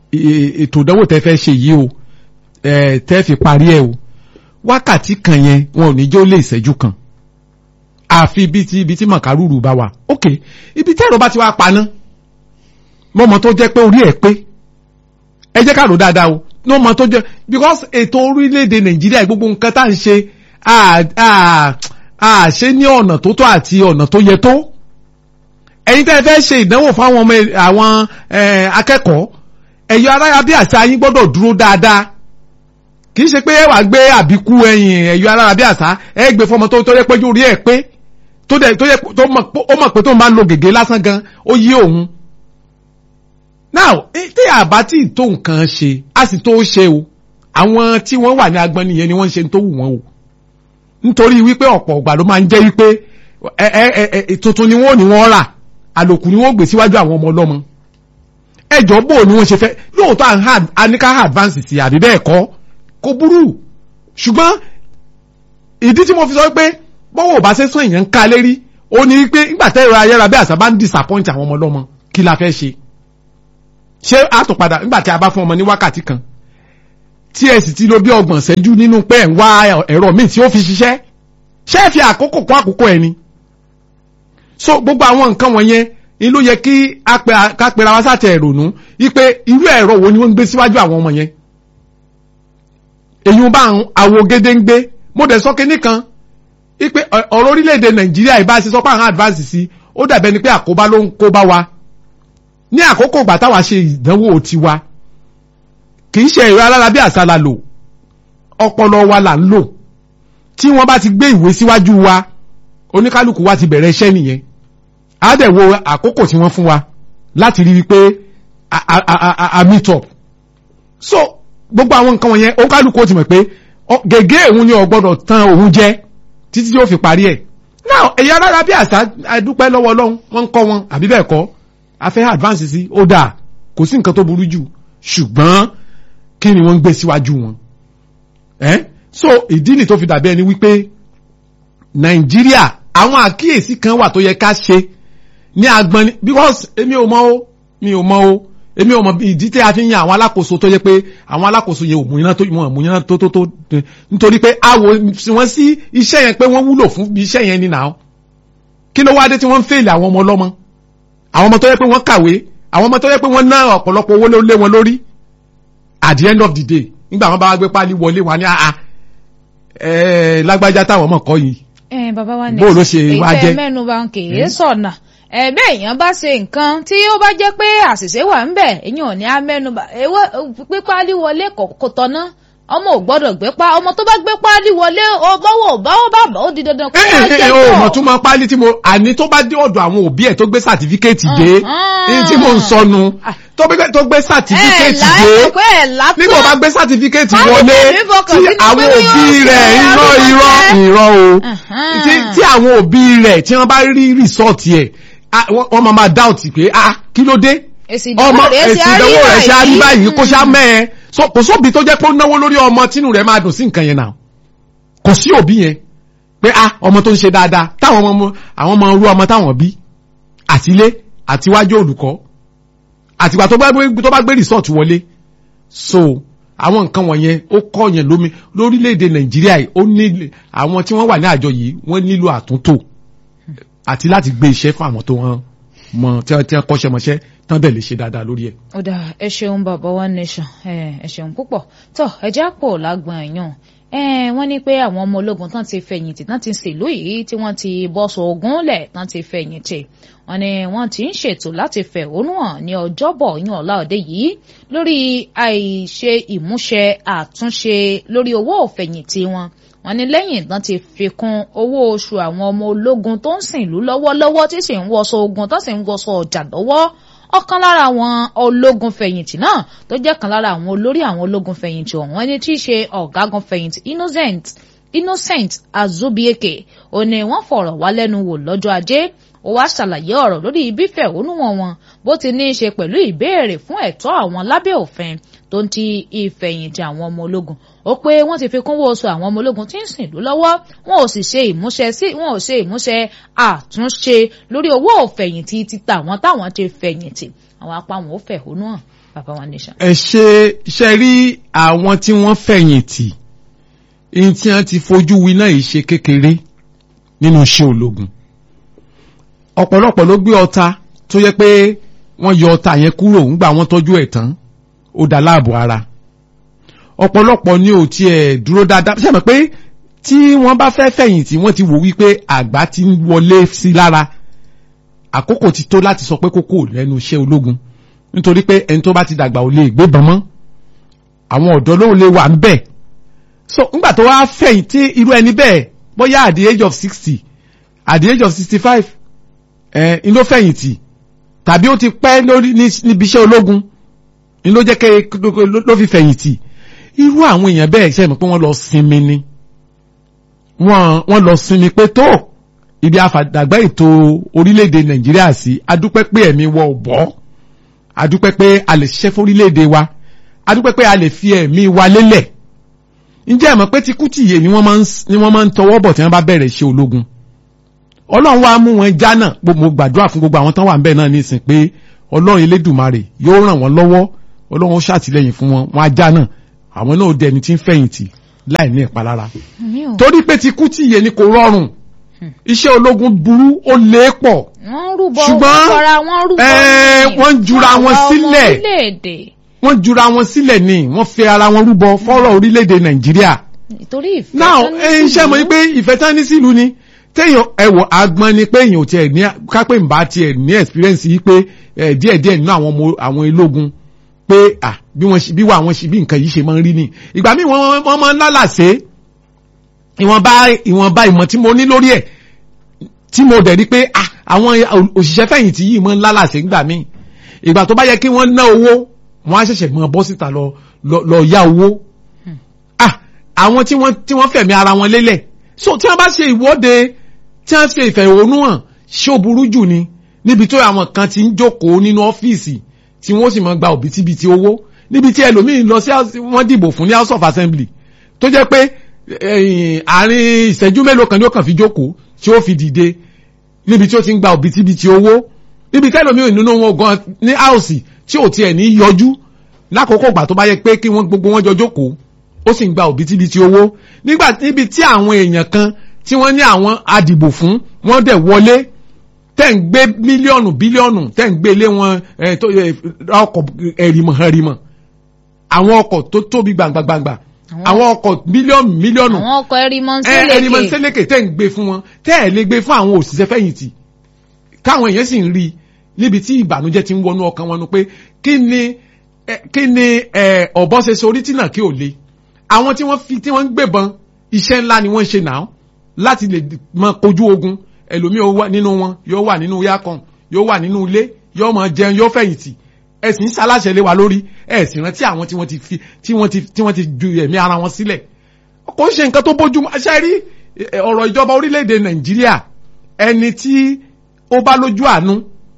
ètò ìdánwò tẹ́ fẹ́ ṣe yìí o tẹ́ fi parí ẹ̀ o wákàtí kan yẹn wọn ò ní jẹ́ ó lé ìṣẹ́jú kan àfi ibi tí ibi tí màkàrúrù bá wà ok ibi tí ẹ̀rọ bá ti wá paná mọ́mọ́ tó jẹ́ pé orí ẹ̀ pé ẹ jẹ́ ká rò dáadáa o mọ́mọ́ tó jẹ́ because ètò orílẹ̀-èdè nàìjíríà gbogbo nǹkan tá à ń ṣe à ṣe ní ọ̀nà tó tọ́ àti ọ̀nà tó yẹ tó ẹ̀yin tẹ́ ẹ fẹ́ ṣe ìdánwò fáwọn ọmọ àwọn akẹ́kọ̀ọ́ ẹ̀yọ aráyà bí àṣà yín gbọ́dọ̀ dúró dáadáa kì í ṣe pé ẹ wàá gbé àbíkú ẹ̀yìn ẹ̀yọ aráyà bí àṣà ẹ gbé fọmọ tó tó yẹ pé orí ẹ̀ pé tó dẹ̀ tó yẹ tó mọ̀ pé tó máa ń lo gègé lásán gan ó yí òun. now tí àbá tí tó nǹkan ṣe a sì tó ṣe o àwọn tí wọ́n wà ní agbọ́n nìyẹn ni wọ́n ń ṣe tó wù wọ́n o nítorí wípé ọ̀pọ̀ ọ̀gbà ló máa ń jẹ́ wípé ẹ ẹ ẹ tuntun ni wọ́n ní wọ́n rà àlòkù ni wọ́n gbé síwájú àwọn ọmọ ọlọ́mọ ẹjọ́ bò ni wọ́n ṣe fẹ́ lóòótọ́ àníká advance sí àbí bẹ́ẹ̀ kọ́ kò burú ṣùgbọ́n ìdí tí mo fi sọ pé bọ́wọ́ ò bá ṣe sún èèyàn ń ká lérí ó ní pé nígbà tẹ́ ẹ̀rọ ayára bí àṣà bá ń disappoint àwọn ọmọ ọlọ́mọ kí la fẹ́ ṣe ṣé a tún padà nígbà tí a bá fún ọmọ ní wákàtí kan tí ẹ sì ti lo bí ọgbọ̀n ṣẹ́jú nínú pé ẹ̀ ń wá ẹ̀rọ míì tí ó fi ṣiṣẹ́ ṣé ẹ fi àkókò kún àkókò ẹ ni so gbogbo àwọn nǹkan wọ̀nyẹn ni ló yẹ kí ká pera wá sátẹ̀ ìrònú wípé irú ẹ̀rọ wo ni wọ́n ń gbé síwájú àwọn ọmọ yẹn èyí bá àwo gédéǹgbé mo dẹ̀ sọ kínní kan wípé ọ̀rọ̀ orílẹ̀-èdè nàìjíríà ìbá ṣe sọ pé àwọn advance sí ó dàbẹ́ ni pé àkóbá ló ń kó bá wa ní àkókò ìgbà táwa ṣe ìdánwò tiwa kì í ṣe ẹ̀rọ alára bí àṣà la lò ọpọlọ wa là ń lò tí wọ́n bá ti gbé ìwé síwájú wa oníkálukú wa ti bẹ̀rẹ̀ iṣẹ́ nìyẹn á dẹ̀ wo àkókò tí wọ́n fún wa láti rí wípé a meet up so gbogbo àwọn nǹkan wọ̀nyẹn oníkálukú ó ti mọ̀ pé gègé òun ni ó gbọ́dọ̀ tán òun jẹ títí tí ó fi parí ẹ̀ now ẹ̀yà alára bí àṣà adúpẹ́ lọ́wọ́ ọlọ́run wọ́n ń kọ́ wọn àbí bẹ́ẹ̀ kọ́ a fẹ́ advance sí ó dáa kò sí nǹkan tó burú jù ṣùgbọ́n kí ni wọ́n ń gbé síwájú wọn ẹ́ so ìdí ni tó fi dàbí ẹni wípé nàìjíríà àwọn àkíyèsí kan wà tó yẹ ká ṣe ní agbọn ni because èmi ò mọ̀ o mi ò mọ̀ o èmi ò mọ̀ ìdí tí a fi ń yan àwọn alákòóso tó yẹ pé àwọn alákòóso yẹn ò mú iná tó wọn mú iná tó tó tó nítorí pé a wò wọ́n sí iṣẹ́ yẹn pé wọ́n wúlò fún iṣẹ́ yẹn ni nàá kí ló wá dé tí wọ́n ń fèlè àwọn ọmọ ọlọ́mọ àwọn ọmọ tó yẹ pé wọ́n kàwé àwọn ọmọ tó yẹ pé wọ́n ná ọ̀pọ̀lọpọ̀ owó lé wọn lórí at the end of the day nígbà wọn bá wá gbé pálí wọlé wọn ní àá ẹ lágbájá táwọn ọmọ kọ yìí ẹ bàbá wa ní bó ló ṣe wá jẹ èyí tẹ mẹ́nu bà ń kè é sọnà ẹ bẹ́ẹ̀ èèyàn bá ṣe nǹkan tí ó bá jẹ́ pé àṣìṣe wà ń bẹ̀ èèyàn ò ní á mẹ́nu bà ewé pípálí wọlé kò tọ́ná ọmọ ò gbọ́dọ̀ gbé pa ọmọ tó bá gbé páálí wọlé bọ́wọ́ báwọ́ bàbá ó di dandan kó máa jẹ́ o pọ̀. mọ̀ tún máa páálí tí mo àní tó bá dé ọ̀dọ̀ àwọn òbí ẹ̀ tó gbé sàtífíkẹ́ẹ̀tì dé ní tí mo ń sọnu tó gbé- tó gbé sàtífíkẹ́ẹ̀tì ẹ̀ dé láì pé ẹ̀ látọ́. nígbà bá gbé sàtífíkẹ́ẹ̀tì Báwo wọlé ni ìfọkàn tí sí pé àwọn bóyá òbí ó ṣe rẹ̀ irọ́ àdúgbò irọ́ jẹ́? irọ́ o Ẹ̀hán. tí tí àwọn òbí rẹ̀ tí wọ́n bá rí rìsọ́ọ̀tì ẹ̀ ah, wọ́n wọ́n máa máa dáùtì pé ah kí ló dé èsì ìdánwò ọmọ rẹ̀ èsì ṣe á rí ìdánwò rẹ̀ ṣe á rí báyìí kó ṣá Mm. mẹ́ẹ̀ so kò sóbi tó jẹ́ pé ó náwó lórí ọmọ tínú rẹ̀ máa dùn sí nǹkan yẹn náà kò sí òbí yẹn pé ah ọmọ tó ń ṣe dáadáa táwọn ọmọ àwọn ọmọ rú ọmọ táwọn bí àtilé àtiwájú olùkọ́ àtìgbà tó bá gbé tó bá gbé rìsọ́ọ̀tì wọlé so àwọn nǹkan wọ̀nyẹn ó kọ́ yẹn lómi lórílẹ̀‐èdè nàìjíríà yìí ó ní àwọn tí wọ́n wà ní àjọ yìí wọ́n nílò àtúntò àti láti gbé iṣẹ́ fún àwọn tó wọ́n mọ tí wọ́n tí wọ́n kọ́ṣẹ́ mọṣẹ́ tán dẹ̀ lè ṣe dáadáa lórí ẹ̀. ó dà ẹ ṣeun bàbá one nation ẹ ẹ ṣeun púpọ̀ tó ẹjẹ́ àpò lágbọ̀n èèyàn ẹ wọ́n ní pé àwọn ọmọ ológun tán ti fẹ̀yìntì tán ti ṣèlú yìí tí wọ́n ti bọ́sọ̀ ogun lẹ̀ tán ti fẹ̀yìntì wọ́n ní wọ́n ti ń ṣètò láti fẹ̀hónú hàn ní ọjọ́bọ̀ yín ọ̀la òde yìí lórí àìṣe ìmúṣẹ àtúnṣe lórí owó òfẹ̀yìntì wọn wọ́n ní lẹ́yìn tán ti fi kún owó oṣù àwọn ọmọ ológun tó ń sìn ìlú lọ́wọ́lọ́wọ́ tí sì ń wọṣọ ogun tó sì ń wọṣọ ọjà lọ́wọ́ ọ̀kan lára àwọn ológun fẹ̀yìntì náà tó jẹ́ kan lára àwọn olórí àwọn ológun fẹ̀yìntì ọ̀hún ẹni tí í ṣe ọ̀gágun fẹ̀yìntì innocent innocent azubieke ó ní wọ́n fọ̀rọ̀ wá lẹ́nu wò lọ́jọ́ ajé ó wá ṣàlàyé ọ̀rọ̀ lórí ibi fẹ̀hónúhàn wọn bó ti ní í ṣe pẹ̀lú ìbéèrè fún ẹ̀tọ́ àwọn lábẹ́ òfin tó ń ti ìfẹ̀yìntì àwọn ọmọ ológun ó pé wọ́n ti fi kúnwó oṣù àwọn ọmọ ológun tí ń sìn lú lọ́wọ́ wọn ò sì ṣe ìmúṣẹ sí wọn ò ṣe ìmúṣẹ àtúnṣe lórí owó òfẹ̀yìntì títa àwọn táwọn ti fẹ̀yìntì àwọn apá wọn ò fẹ̀hónú hàn bàbá wa nation. ẹ ṣe ṣe rí àwọn tí wọ́n fẹ̀yìntì ní tí wọ́n ti fojú winá yìí ṣe kékeré nínú iṣẹ́ ológun ọ̀pọ̀lọpọ̀ ló gbé ọta tó yẹ pé wọ́n yọ ọta yẹn kúrò ńgbà wọ́n tọ́jú ẹ̀ tán ó dá láàbò ara ọ̀pọ̀lọpọ̀ ni ò tiẹ̀ dúró dáadáa ṣe mọ̀ pé tí wọ́n bá fẹ́ fẹ̀yìntì wọ́n ti wò wípé àgbà ti ń wọlé sí lára àkókò ti tó láti sọ pé kókó lẹ́nu iṣẹ́ ológun nítorí pé ẹni tó bá ti dàgbà ò lè gbébọn mọ́ àwọn ọ̀dọ́ ló lè wà ń bẹ̀ so ńgbà tó wá fẹ̀yìntì irú ẹni bẹ́ẹ̀ bóyá at the age of sixty at the age of sixty five ẹ̀ ń ló fẹ̀yìntì tàbí ó ti pẹ́ lórí ní- níbi iṣẹ́ ológun ń ló jẹ́ kẹ́ ló- ló fi fẹ̀yìntì irú àwọn èèyàn bẹ́ẹ̀ ṣe mọ̀ pé wọ́n lọ sinmi ni wọ́n wọ́n lọ sinmi pé tó ibi àfàdàgbà ètò orílẹ̀-èdè nàìjíríà sí adúpẹ́ pé ẹ̀mí wọ ò bọ́ adúpẹ́ pé a lè ṣiṣẹ́ fún orílẹ̀-èdè wa adúpẹ́ pé a lè fi ẹ̀mí wa lélẹ̀ ǹjẹ́ ẹ mọ̀ pé tikútìyè ni wọ́n máa ń ni wọ́n máa ń tọwọ́ bọ̀ tí wọ́n bá bẹ̀rẹ̀ ṣe ológun ọlọ́run wá mú wọn já náà mo gbàdúrà fún gbogbo àwọn tán wà ń bẹ̀ náà nísìn pé ọlọ́run elédùmarè yóò ràn wọ́n lọ́wọ́ ọlọ́run ó ṣàtìlẹ́yìn fún wọn wọn ajá náà àwọn náà dẹni tí ń fẹ̀yìntì láì ní ìpalára torí pé tikútìyè ni kò rọrùn iṣẹ́ ológun burú ó lé pọ̀ ṣùgbọ́n wọ́n jura wọn sílẹ̀ wọ́n jura wọn sílẹ̀ ni wọ́n fẹ́ ara wọn rúbọ fọ́rọ̀ orílẹ̀-èdè nàìjíríà. nítorí ìfẹ́ now iṣẹ́ mọ̀ pé ìfẹ́ tán ní sílùú ni téèyàn ẹ̀wọ̀ agbọ́n ni pé èèyàn ò tiẹ̀ ní kápẹ́ ìbá tiẹ̀ ní experience yìí pé díẹ̀díẹ̀ nínú àwọn ọmọ àwọn ológun pé à bí wọ́n bí wà wọ́n ṣe bí nǹkan yìí ṣe máa ń rí ni ìgbà míì wọ́n wọ́n máa ń lálàsé ìwọ̀nba ìwọ̀nba ìmọ̀ tí mo ní lórí ẹ̀ tí mo dẹ̀ rí pé àwọn òṣìṣẹ́ fẹ̀yìntì yìí máa ń lálàsé ńgbà míì ìgbà tó bá yẹ kí wọ́n ná owó wọ́n á ṣẹ̀ṣẹ̀ mọ bọ́ síta lọ lọ yá owó ah àwọn tí wọ́n tí wọ́n fẹ̀mí ara wọn lélẹ̀ so tí wọ́n bá ṣe ìwọ́de tí wọ́n ṣe ìfẹ̀hónúhàn ṣé ó burú jù ni níbi tó àwọn kan ti ń jókòó nínú ọ́fíìsì tí wọ́n sì máa gba òbítíbitì owó níbi tí ẹlòmíín lọ sí wọ́n dìbò fún ní house of assembly tó jẹ́ pé àárín ìṣẹ́jú mélòó kan ni ó kàn fi jókòó tí ó fi dìde níbi tí ó ti ń gba òbítíbitì owó níbi tí ẹlòmíín nínú wọn gan ní house tí ò tiẹ̀ ní yọjú lákòókò ìgbà tó bá yẹ pé kí wọ́n gbogbo wọn jọ jókòó ó sì ń gba òbítíbitì owó nígbà níbi tí àwọn èèyàn kan tí wọ́n ní àwọn adìbò fún wọ́n dẹ̀ wọlé tẹ́ ń gbé mílíọ̀nù bílíọ̀nù tẹ́ ń gbé lé wọn ọkọ̀ ẹ̀rìmọ̀ ẹ̀rìmọ̀ àwọn ọkọ̀ tó tóbi gbàngbàngbà àwọn ọkọ̀ mílíọ̀nù mílíọ̀nù àwọn ọkọ̀ ẹ̀rìmọ̀ ẹ̀rìmọ̀ nsẹ́lẹ̀kẹ̀ tẹ́ ń gbé fún wọn tẹ́ ẹ̀ lè gbé fún àwọn òṣìṣẹ́ fẹ̀yìntì káwọn èèyàn sì ń rí i níbi tí ìbànújẹ́ ti ń wọnú ọkàn wọn nu pé kí ni kí ni ọ̀bọ ṣe sorí tí náà kí ò le àwọn tí wọ́n fi tí wọ́n ń gbébọn iṣẹ́ ńlá ni wọ́n ṣe náà láti lè mọ kojú ogun ẹlòmíì ó wà nínú wọn yóò wà nínú yákan yóò wà nínú ilé yóò mọ jẹun yóò fẹ̀yìntì ẹ̀sìn ṣaláṣẹ lé wa lórí ẹ̀sìn rántí àwọn tí wọ́n ti fi tí wọ́n ti tí wọ́n ti ju ẹ̀mí ara wọn sílẹ̀ kò ń ṣe nǹkan tó bójú ṣe rí ọ̀rọ̀ ìjọba orílẹ̀-èdè nàìjíríà ẹni tí ó bá lójú àánú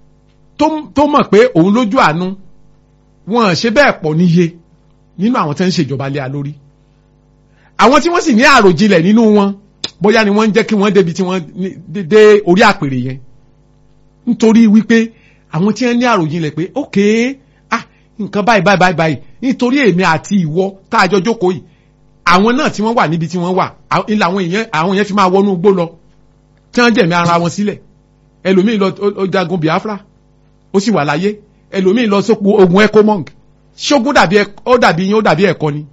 tó mọ̀ pé òun lójú àánú wọn ṣe bẹ́ẹ̀ pọ̀ níye nínú àwọn tí wọ́n ń ṣèjọba lé a lórí àwọn tí wọ́n sì ní àròjinlẹ̀ nínú wọn bóyá ni wọ́n ń jẹ́ kí wọ́n débi tí wọ́n dé orí àpèrè yẹn nítorí wípé àwọn tí wọ́n ní àròjinlẹ̀ pé ok ah nǹkan báyìí báyìí báyìí báyìí nítorí èmi àti ìwọ tá a jọ jókòó yìí àwọn náà tí wọ́n wà níbi tí wọ́n wà ilẹ̀ àwọn èèyàn àwọn èèyàn fi máa wọnú igbó lọ tí wọ́n jẹ̀mí ara wọn sílẹ̀ ẹlòmíì lọ ó jagun Biafra ó sì wà láyé ẹlòmíì lọ sóko ogun ecomong ṣógun dàbí ó dàbí yín ó dàbí ẹ̀kọ́ ni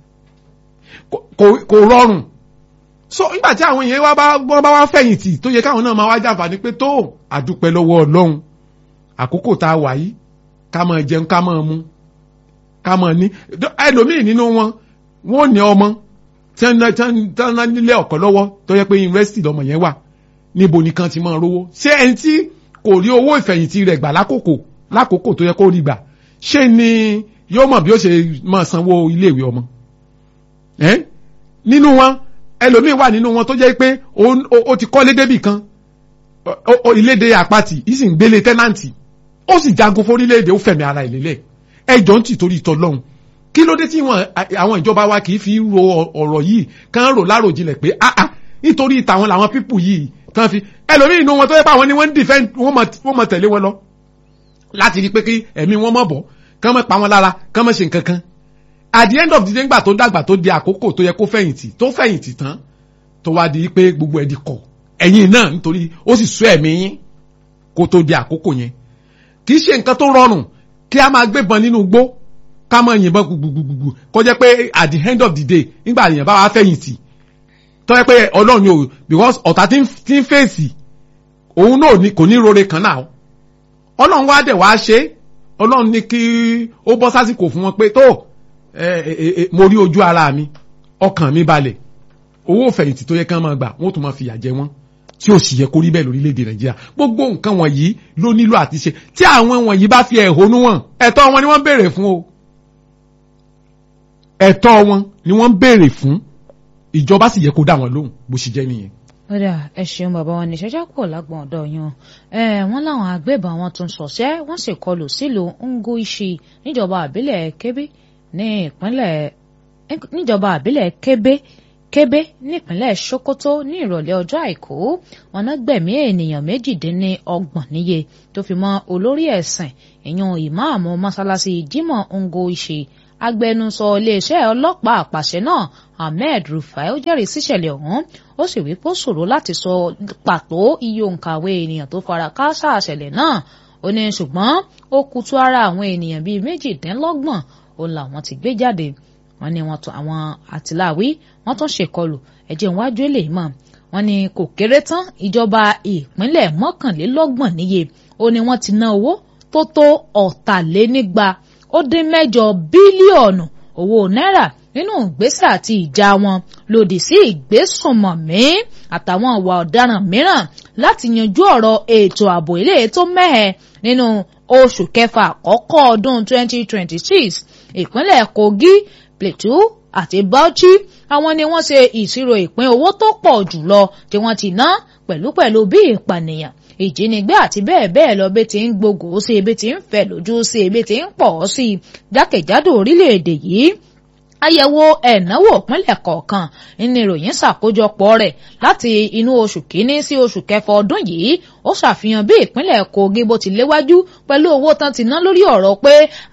kò rọrùn so nígbà tí àwọn èèyàn wọ́n bá wá fẹ̀yìntì tó yẹ káwọn náà máa wá jàǹfààní pé tó àdúpẹ́ lọ́wọ́ ọlọ́run àkókò tá a wà yìí ká máa jẹun ká máa mu ká máa ní ẹlòmíì nínú wọn wọn ò ní ọmọ tí wọ́n nílé ọ̀kọ́ lọ́wọ́ tó yẹ pé yunifásitì lọmọ yẹn wà níbo nìkan ti máa rówó ṣé ẹni tí kò rí owó ìfẹ̀yìntì rẹ̀ gbà lákòókò lákòókò tó yẹ kó rí gbà ṣé ni yóò mọ̀ bí ó ṣe máa sanwó iléèwé ọmọ nínú wọn ẹlòmíì wà nínú wọn tó jẹ́ pé ó ti kọ́lé débì kan iléèdè àpatì yìí sì ń gbélé tẹ́nàntì ó sì jagun fórílẹ̀-èdè ó fẹ̀mí ara ìlélẹ̀ ẹjọ́ ń tì torí ìtọ́ lọ́hùn kí ló dé tí àwọn ìjọba wa kì í fi ro ọ̀rọ̀ yìí kàn rò láròjinlẹ̀ pé ah ah nítorí ìtàwọn làwọn pípù yìí kàn fi ẹlòmíì inú wọn tó yẹ pé àwọn ni wọ́n ń dìfẹ́ wọ́n mọ̀ tẹ̀lé wọn lọ láti rí pé kí ẹ̀mí wọn mọ̀ bọ̀ kán mọ̀ pa wọn lára kán mọ̀ ṣe nǹkan kan at the end of the day ńgbà tó dàgbà tó di àkókò tó yẹ kó fẹ̀yìntì tó fẹ̀yìntì tán tó wá di pé gbogbo ẹ̀ di kọ̀ ẹ̀yin náà nítorí ó sì sọ ẹ̀mí yín kó tó di àkókò yẹn kì í ṣe nǹkan tó rọrùn kí a máa gbébọn nínú igbó ká máa yìnbọn gbùgbùgbùgbù kó jẹ́ pé at the end of the day nígbà yẹn bá wá fẹ̀yìntì tó yẹ pé ọlọ́run ni o because ọ̀tá tí ń fèsì òun náà kò ní rore kan náà ọlọ́run wá dẹ̀ wá ṣe ọlọ́run ní kí ó bọ́ sásìkò fún wọn pé tó mo rí ojú ara mi ọkàn mi balẹ̀ owó fẹ̀yìntì tó yẹ kán máa gbà wọ́n tún máa fìyà jẹ wọ́n tí ó sì yẹ kó rí bẹ́ẹ̀ lórílẹ̀‐èdè nàìjíríà gbogbo nǹkan wọ̀nyí ló nílò àti ṣe tí àwọn wọ̀nyí bá fi ẹ̀hónú wọn ẹ̀tọ́ wọn ni wọ́n ń béèrè fún o ẹ̀tọ́ wọn ni wọ́n ń béèrè fún ìjọba sì yẹ kó dá wọn lóhùn bó ṣe jẹ́ nìyẹn. ọ̀dà ẹ ṣeun bàbá wọn ní ṣẹ́jà kò lágbọ̀n ọ̀dọ̀ yan wọ́n láwọn agbébọn wọn tún ṣọ̀ṣẹ́ wọ́n sì kọlù sílùú Ngoishi níjọba àbílẹ̀ Kebbi ní ìpínlẹ̀ níjọba àbílẹ̀ Kebbi kébé nípínlẹ̀ sokoto ní ìrọ̀lẹ́ ọjọ́ àìkú wọn náà gbẹ̀mí ènìyàn méjìdínlọ́gbọ̀n níye tó fi mọ́ olórí ẹ̀sìn ìyún ìmáàmù mọ́sálásí jimoh ngo ìṣe agbẹnusọ iléeṣẹ́ ọlọ́pàá àpàṣẹ náà ahmed rufai ó jẹ́rìí síṣẹ̀lẹ̀ ọ̀hún ó sì wí pé ó ṣòro láti sọ pàtó iye òǹkàwé ènìyàn tó fara káásá àṣẹlẹ̀ náà ó ní ṣùgbọ́n ó kutu ara àwọn ènìyàn bíi méjìdínlọ́gbọ̀n òun làwọn ti gbé jáde wọ́n ní wọ́n tún àwọn àtìláwí wọ́n tún ṣèkọlù ẹ̀jẹ̀ iwájú èlé mọ́ wọ́n ní kò kéré tán ìjọba ìpínlẹ̀ mọ́kànlélọ́gbọ̀n níye ó ní wọ́n ti ná owó tó tó ọ̀tàlénígba ó dín mẹ́jọ bílíọ̀nù owó náírà nínú ìgbésẹ̀ àti ìjà wọn lòdì sí ìgbésùnmọ̀mí àtàwọn ìwà ọ̀daràn mìíràn láti yanjú ọ̀rọ̀ ètò ààbò ilé tó mẹ́hẹ̀ nínú oṣù kẹfà àkọ́kọ́ ọdún 2026 ìpínlẹ̀ Kogi Plateau àti Bauchi àwọn ni wọ́n ṣe ìṣirò ìpín owó tó pọ̀ jùlọ tí wọ́n ti ná pẹ̀lúpẹ̀lú bí ìpànìyàn ìjínigbé àti bẹ́ẹ̀ bẹ́ẹ̀ lọ bí ti ń gbogbo sí ebi ti ń fẹ̀ lójú sí ebi ti ń pọ̀ sí jákèjádò orílẹ̀-èdè yìí àyẹ̀wò ẹ̀náwó ìpínlẹ̀ kọ̀ọ̀kan ní ìròyìn ṣàkójọpọ̀ rẹ̀ láti inú oṣù kínní sí oṣù kẹfà ọdún yìí ó ṣàfihàn bí ìpínlẹ̀ Kogi bó ti léwájú pẹ̀lú owó tán ti ná lórí ọ̀rọ̀ pé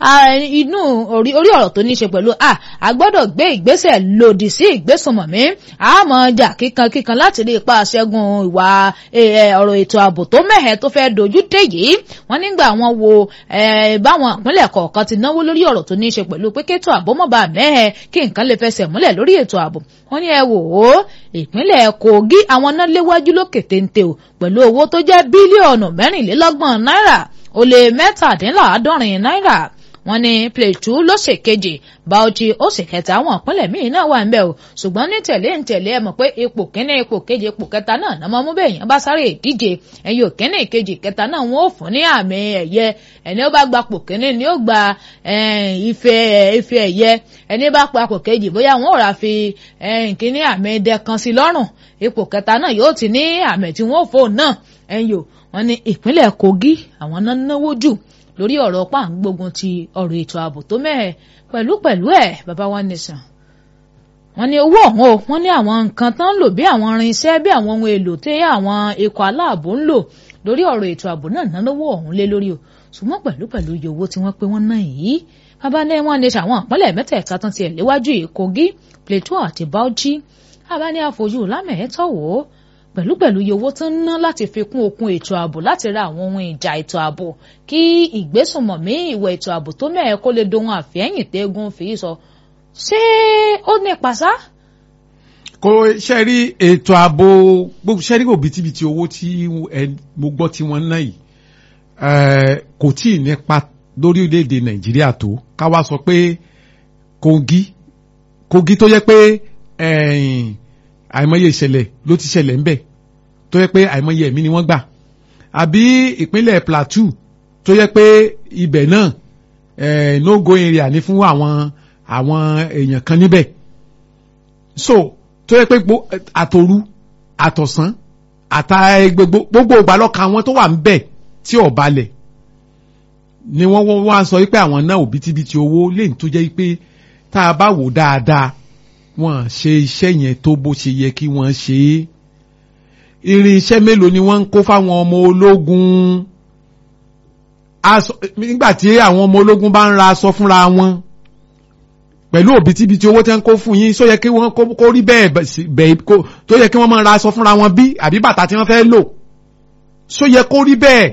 inú orí ọ̀rọ̀ tó ní ṣe pẹ̀lú a gbọ́dọ̀ gbé ìgbésẹ̀ lòdì sí ìgbésùnmọ̀mí àmọ́ jà kíkan kíkan láti rí ipa ṣẹ́gun ìwà ọ̀rọ̀ ètò ààbò tó mẹ́hẹ̀ tó fẹ́ dojú dé yìí wọ́n nígbà wọn wo báwọn ìpínlẹ̀ kọ̀ọ̀kan ti náwó lórí ọ̀rọ̀ tó ní ṣe pẹ̀lú pé kétò ààbò mọ́ba mẹ́hẹ̀ kí nǹkan lè fẹsẹ̀ múlẹ̀ lórí ètò ààbò wọ́n ní ẹ wò ó ìpínlẹ̀ Kogi àwọn náà léwájú lókè téńté o pẹ̀lú owó tó jẹ́ bílíọ̀nù mẹ́rìnlélọ́gbọ̀n náírà ó lé mẹ́tàdínláàádọ́rin náírà wọ́n ní Plateau ló ṣe kejì Bauchi ó sì kẹta àwọn ìpínlẹ̀ míì náà wà ń bẹ̀ o ṣùgbọ́n ní tẹ̀lé ń tẹ̀lé ẹ mọ̀ pé ipò kínní ipò kejì ipò kẹta náà náà mọ́ mú bẹ́ẹ̀ yẹn bá sáré ìdíje ẹ̀yìn òkínní ìkejì kẹta náà wọ́n ó fún ní àmì ẹ̀yẹ ẹni ó bá gba pò kínní ni ó gba ife ife ẹ̀yẹ ẹni bá pa pò kejì bóyá wọ́n ò rà fi kínní àmì ẹ̀dẹ kan sí lọ́rùn ipò kẹta náà yóò ti ní àmì tí wọ́n ò fò náà ẹ̀yìn o wọ́n ní ìpínlẹ̀ Kogi àwọn náà náwó jù lórí ọ̀rọ̀ pàǹgbógun ti ọ̀rọ̀ ètò ààbò tó mẹ́ẹ̀ pẹ̀lú pẹ̀lú ẹ̀ bàbá wa nìsàn. wọ́n ní owó ọ̀hún o wọ́n ní àwọn nǹkan tán ń lò bí àwọn irinṣẹ́ bí àwọn ohun èlò tí àwọn ikọ̀ aláàbò ń lò lórí ọ̀rọ̀ ètò ààbò náà ná lówó ọ̀hún lé lórí o ṣùgbọ́n pẹ̀lú pẹ̀lú iye owó tí wọ́n pé wọ́n ná yìí bàbá ní wọ́n ní sàwọn àpọ́nlẹ̀ mẹ́tẹ̀ẹ̀ta tán tiẹ̀ léwájú yìí Kogi Plateau àti Bauchi bàbá ní àfojú lámẹ̀ẹ́tọ̀ wò ó pẹ̀lúpẹ̀lú iye owó tó ń ná láti fi kún okun ètò ààbò láti ra àwọn ohun ìjà ètò ààbò kí ìgbésùnmọ̀mí ìwà ètò ààbò tó mẹ́ẹ̀ kó lè dohun àfẹ́yìn tẹ́gun fi sọ ṣé ó ní pàṣá. kò ṣe rí ètò ààbò gbogbo ṣe rí òbítíbitì owó tí mo gbọ́ tí wọ́n ná yìí kò tí ì nípa lórí orílẹ̀-èdè nàìjíríà tó ká wá sọ pé Kogi Kogi tó yẹ pé àìmọye ìṣẹ̀lẹ̀ ló ti ṣẹlẹ̀ ńbẹ̀ tó yẹ pé àìmọye ẹ̀mí ni wọ́n gbà àbí ìpínlẹ̀ Plateau tó yẹ pé ibẹ̀ náà no go area ní fún àwọn àwọn èèyàn kan níbẹ̀ so tó yẹ pé àtòru àtọ̀sán àtà gbogbo ìgbàlọ́ka àwọn tó wà ńbẹ̀ tí ò balẹ̀ ni wọ́n wọ́n wá sọ pé àwọn náà òbítíbitì owó lẹ́yìn tó jẹ́ pé tá a bá wò dáadáa wọ́n ṣe iṣẹ́ yẹn tó bó ṣe yẹ kí wọ́n ṣe é irin iṣẹ́ mélòó ni wọ́n ń kó fáwọn ọmọ ológun nígbà tí àwọn ọmọ ológun bá ń ra aṣọ fúnra wọn pẹ̀lú òbítíbitì owó tí wọ́n kó fún yín só yẹ kí wọ́n kó rí bẹ́ẹ̀ bẹ́ẹ̀ tó yẹ kí wọ́n máa ra aṣọ fúnra wọn bí àbí bàtà tí wọ́n fẹ́ lò só yẹ kó rí bẹ́ẹ̀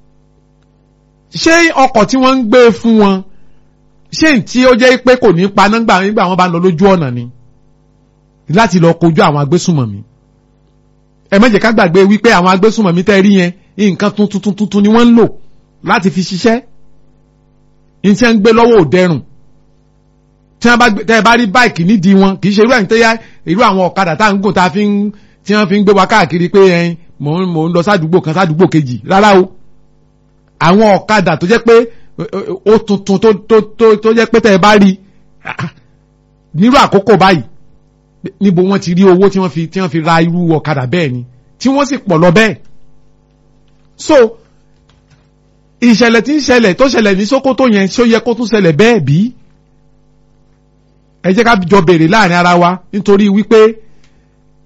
ṣé ọkọ̀ tí wọ́n ń gbé fún wọn ṣé tí ó jẹ́ pé kò ní paná nígbà wọn bá lọ lójú ọ̀nà ni láti lọ kojú àwọn agbésùnmọ̀mí ẹ má jẹ́ ká gbàgbé wípé àwọn agbésùnmọ̀mí tẹ́ rí yẹn nǹkan tuntun tuntun tuntun ni wọ́n ń lò láti fi ṣiṣẹ́ ní tí wọ́n ń gbé lọ́wọ́ òdẹrùn tí wọ́n bá tẹ́ ẹ bá rí báìkì nídìí wọn kì í ṣe irú ẹ̀yìn tẹ́yà irú àwọn ọ̀kadà tá à ń gùn tá a fi ń tí wọ́n fi ń gbé wa káàkiri pé ẹyin mò ń mò ń lọ sádùúgbò kan sádùúgbò kejì rárá o àwọn ọ̀kadà tó jẹ́ pé ó tuntun tó tó tó tó jẹ́ pé tẹ́ ẹ bá rí nírú àkókò báyìí níbo wọ́n ti rí owó tí wọ́n fi tí wọ́n fi ra irú ọ̀kadà bẹ́ẹ̀ ni tí wọ́n sì pọ̀ lọ bẹ́ẹ̀ so ìṣẹ̀lẹ̀ tí ń ṣẹlẹ̀ tó ṣẹlẹ̀ ní Sókótó yẹn ṣó yẹ kó tún ṣẹlẹ̀ bẹ́ẹ̀ bí ẹ jẹ́ ká jọ béèrè láàrin ara wa nítorí wípé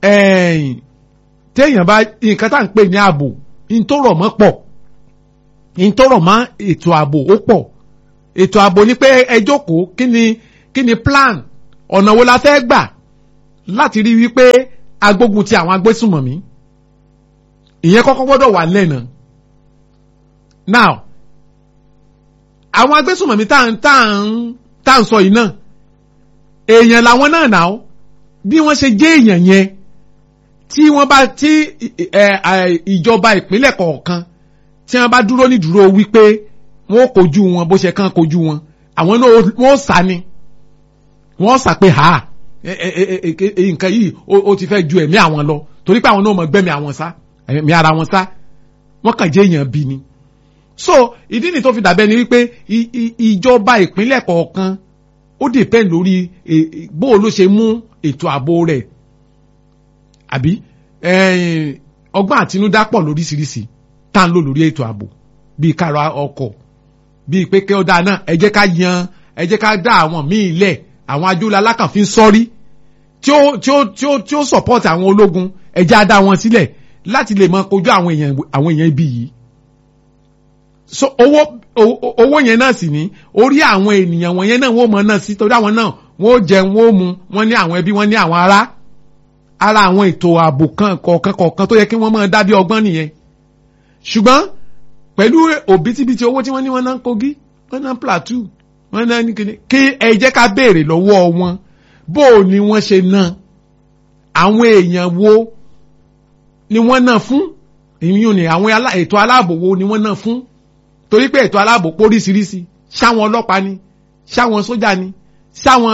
ẹ̀yìn téèyàn bá nǹkan tá à ń pè ní ààbò ìtòrọ̀ mọ́ pọ̀ ìtòrọ̀ mọ́ ètò ààbò ó pọ̀ ètò ààbò ni pé ẹ jókòó kí ni kí ni plan ọ̀nà wo la fẹ́ gbà láti rí wípé agbógun ti àwọn agbésùmọ̀mí ìyẹn kọ́kọ́ gbọ́dọ̀ wà lẹ́nà now àwọn agbésùmọ̀mí tá à ń tá à ń tá à ń sọ yìí náà èèyàn làwọn náà nà ó bí wọ́n ṣe jẹ́ èèyàn yẹn tí wọ́n bá tí ìjọba ìpínlẹ̀ kọ̀ọ̀kan tí wọ́n bá dúró ní dúró wípé wọ́n kojú wọn bó ṣe kàn kojú wọn àwọn náà wọ́n sá ni wọ́n sá pé ha nǹkan yìí ó ti fẹ́ ju ẹ̀mí àwọn lọ torí pé àwọn náà mọ̀ gbẹ́mí àwọn sá ẹ̀mí ara wọn sá wọ́n kàn jẹ́ èèyàn bí ni so ìdí ni tó fi dàbẹ́ ni wípé ìjọba ìpínlẹ̀ kọ̀ọ̀kan ó depend lórí bó ló ṣe mú ètò ààbò rẹ̀ àbí ọgbọ́n àtinúdá pọ̀ lóríṣiríṣi tá à ń lò lórí ètò ààbò bíi kára ọkọ̀ bíi pé kí ó dáa náà ẹ jẹ́ ká yan ẹ jẹ́ ká dá àwọn míì lẹ̀ àwọn ajóòlá alákànfin sọ́rí tí ó tí ó tí ó tí ó support àwọn ológun ẹ jẹ́ á dá wọn sílẹ̀ láti lè máa kojú àwọn èèyàn àwọn èèyàn ibi yìí so owó owó yẹn náà sì ní orí àwọn ènìyàn wọ̀nyẹn náà wọ́n mọ̀ náà sí torí àwọn náà wọ́n ó jẹun wọ́n ó mu wọ́n ní àwọn ẹbí wọ́n ní àwọn ará ara àwọn ètò ààbò kan kọ̀ọ̀kan kọ̀ọ̀kan tó yẹ kí wọ́n máa dá bí ọgbọ́n nìyẹn ṣùgbọ́n pẹ̀lú òbítíbitì owó tí wọ́n ní wọ́n náà kogi wọ́n náà plateau wọ́n náà ní kíni kí ẹ jẹ́ ká béèrè lọ́wọ́ wọn bó o ni wọ́n ṣe ná àwọn èèyàn wo ni wọ́n náà fún ìyún ni àwọn ètò aláàbò wo ni wọ́n náà fún torí pé ètò aláàbò póríṣiríṣi ṣáwọn ọlọ́pàá ni ṣáwọn sójà ni ṣáwọn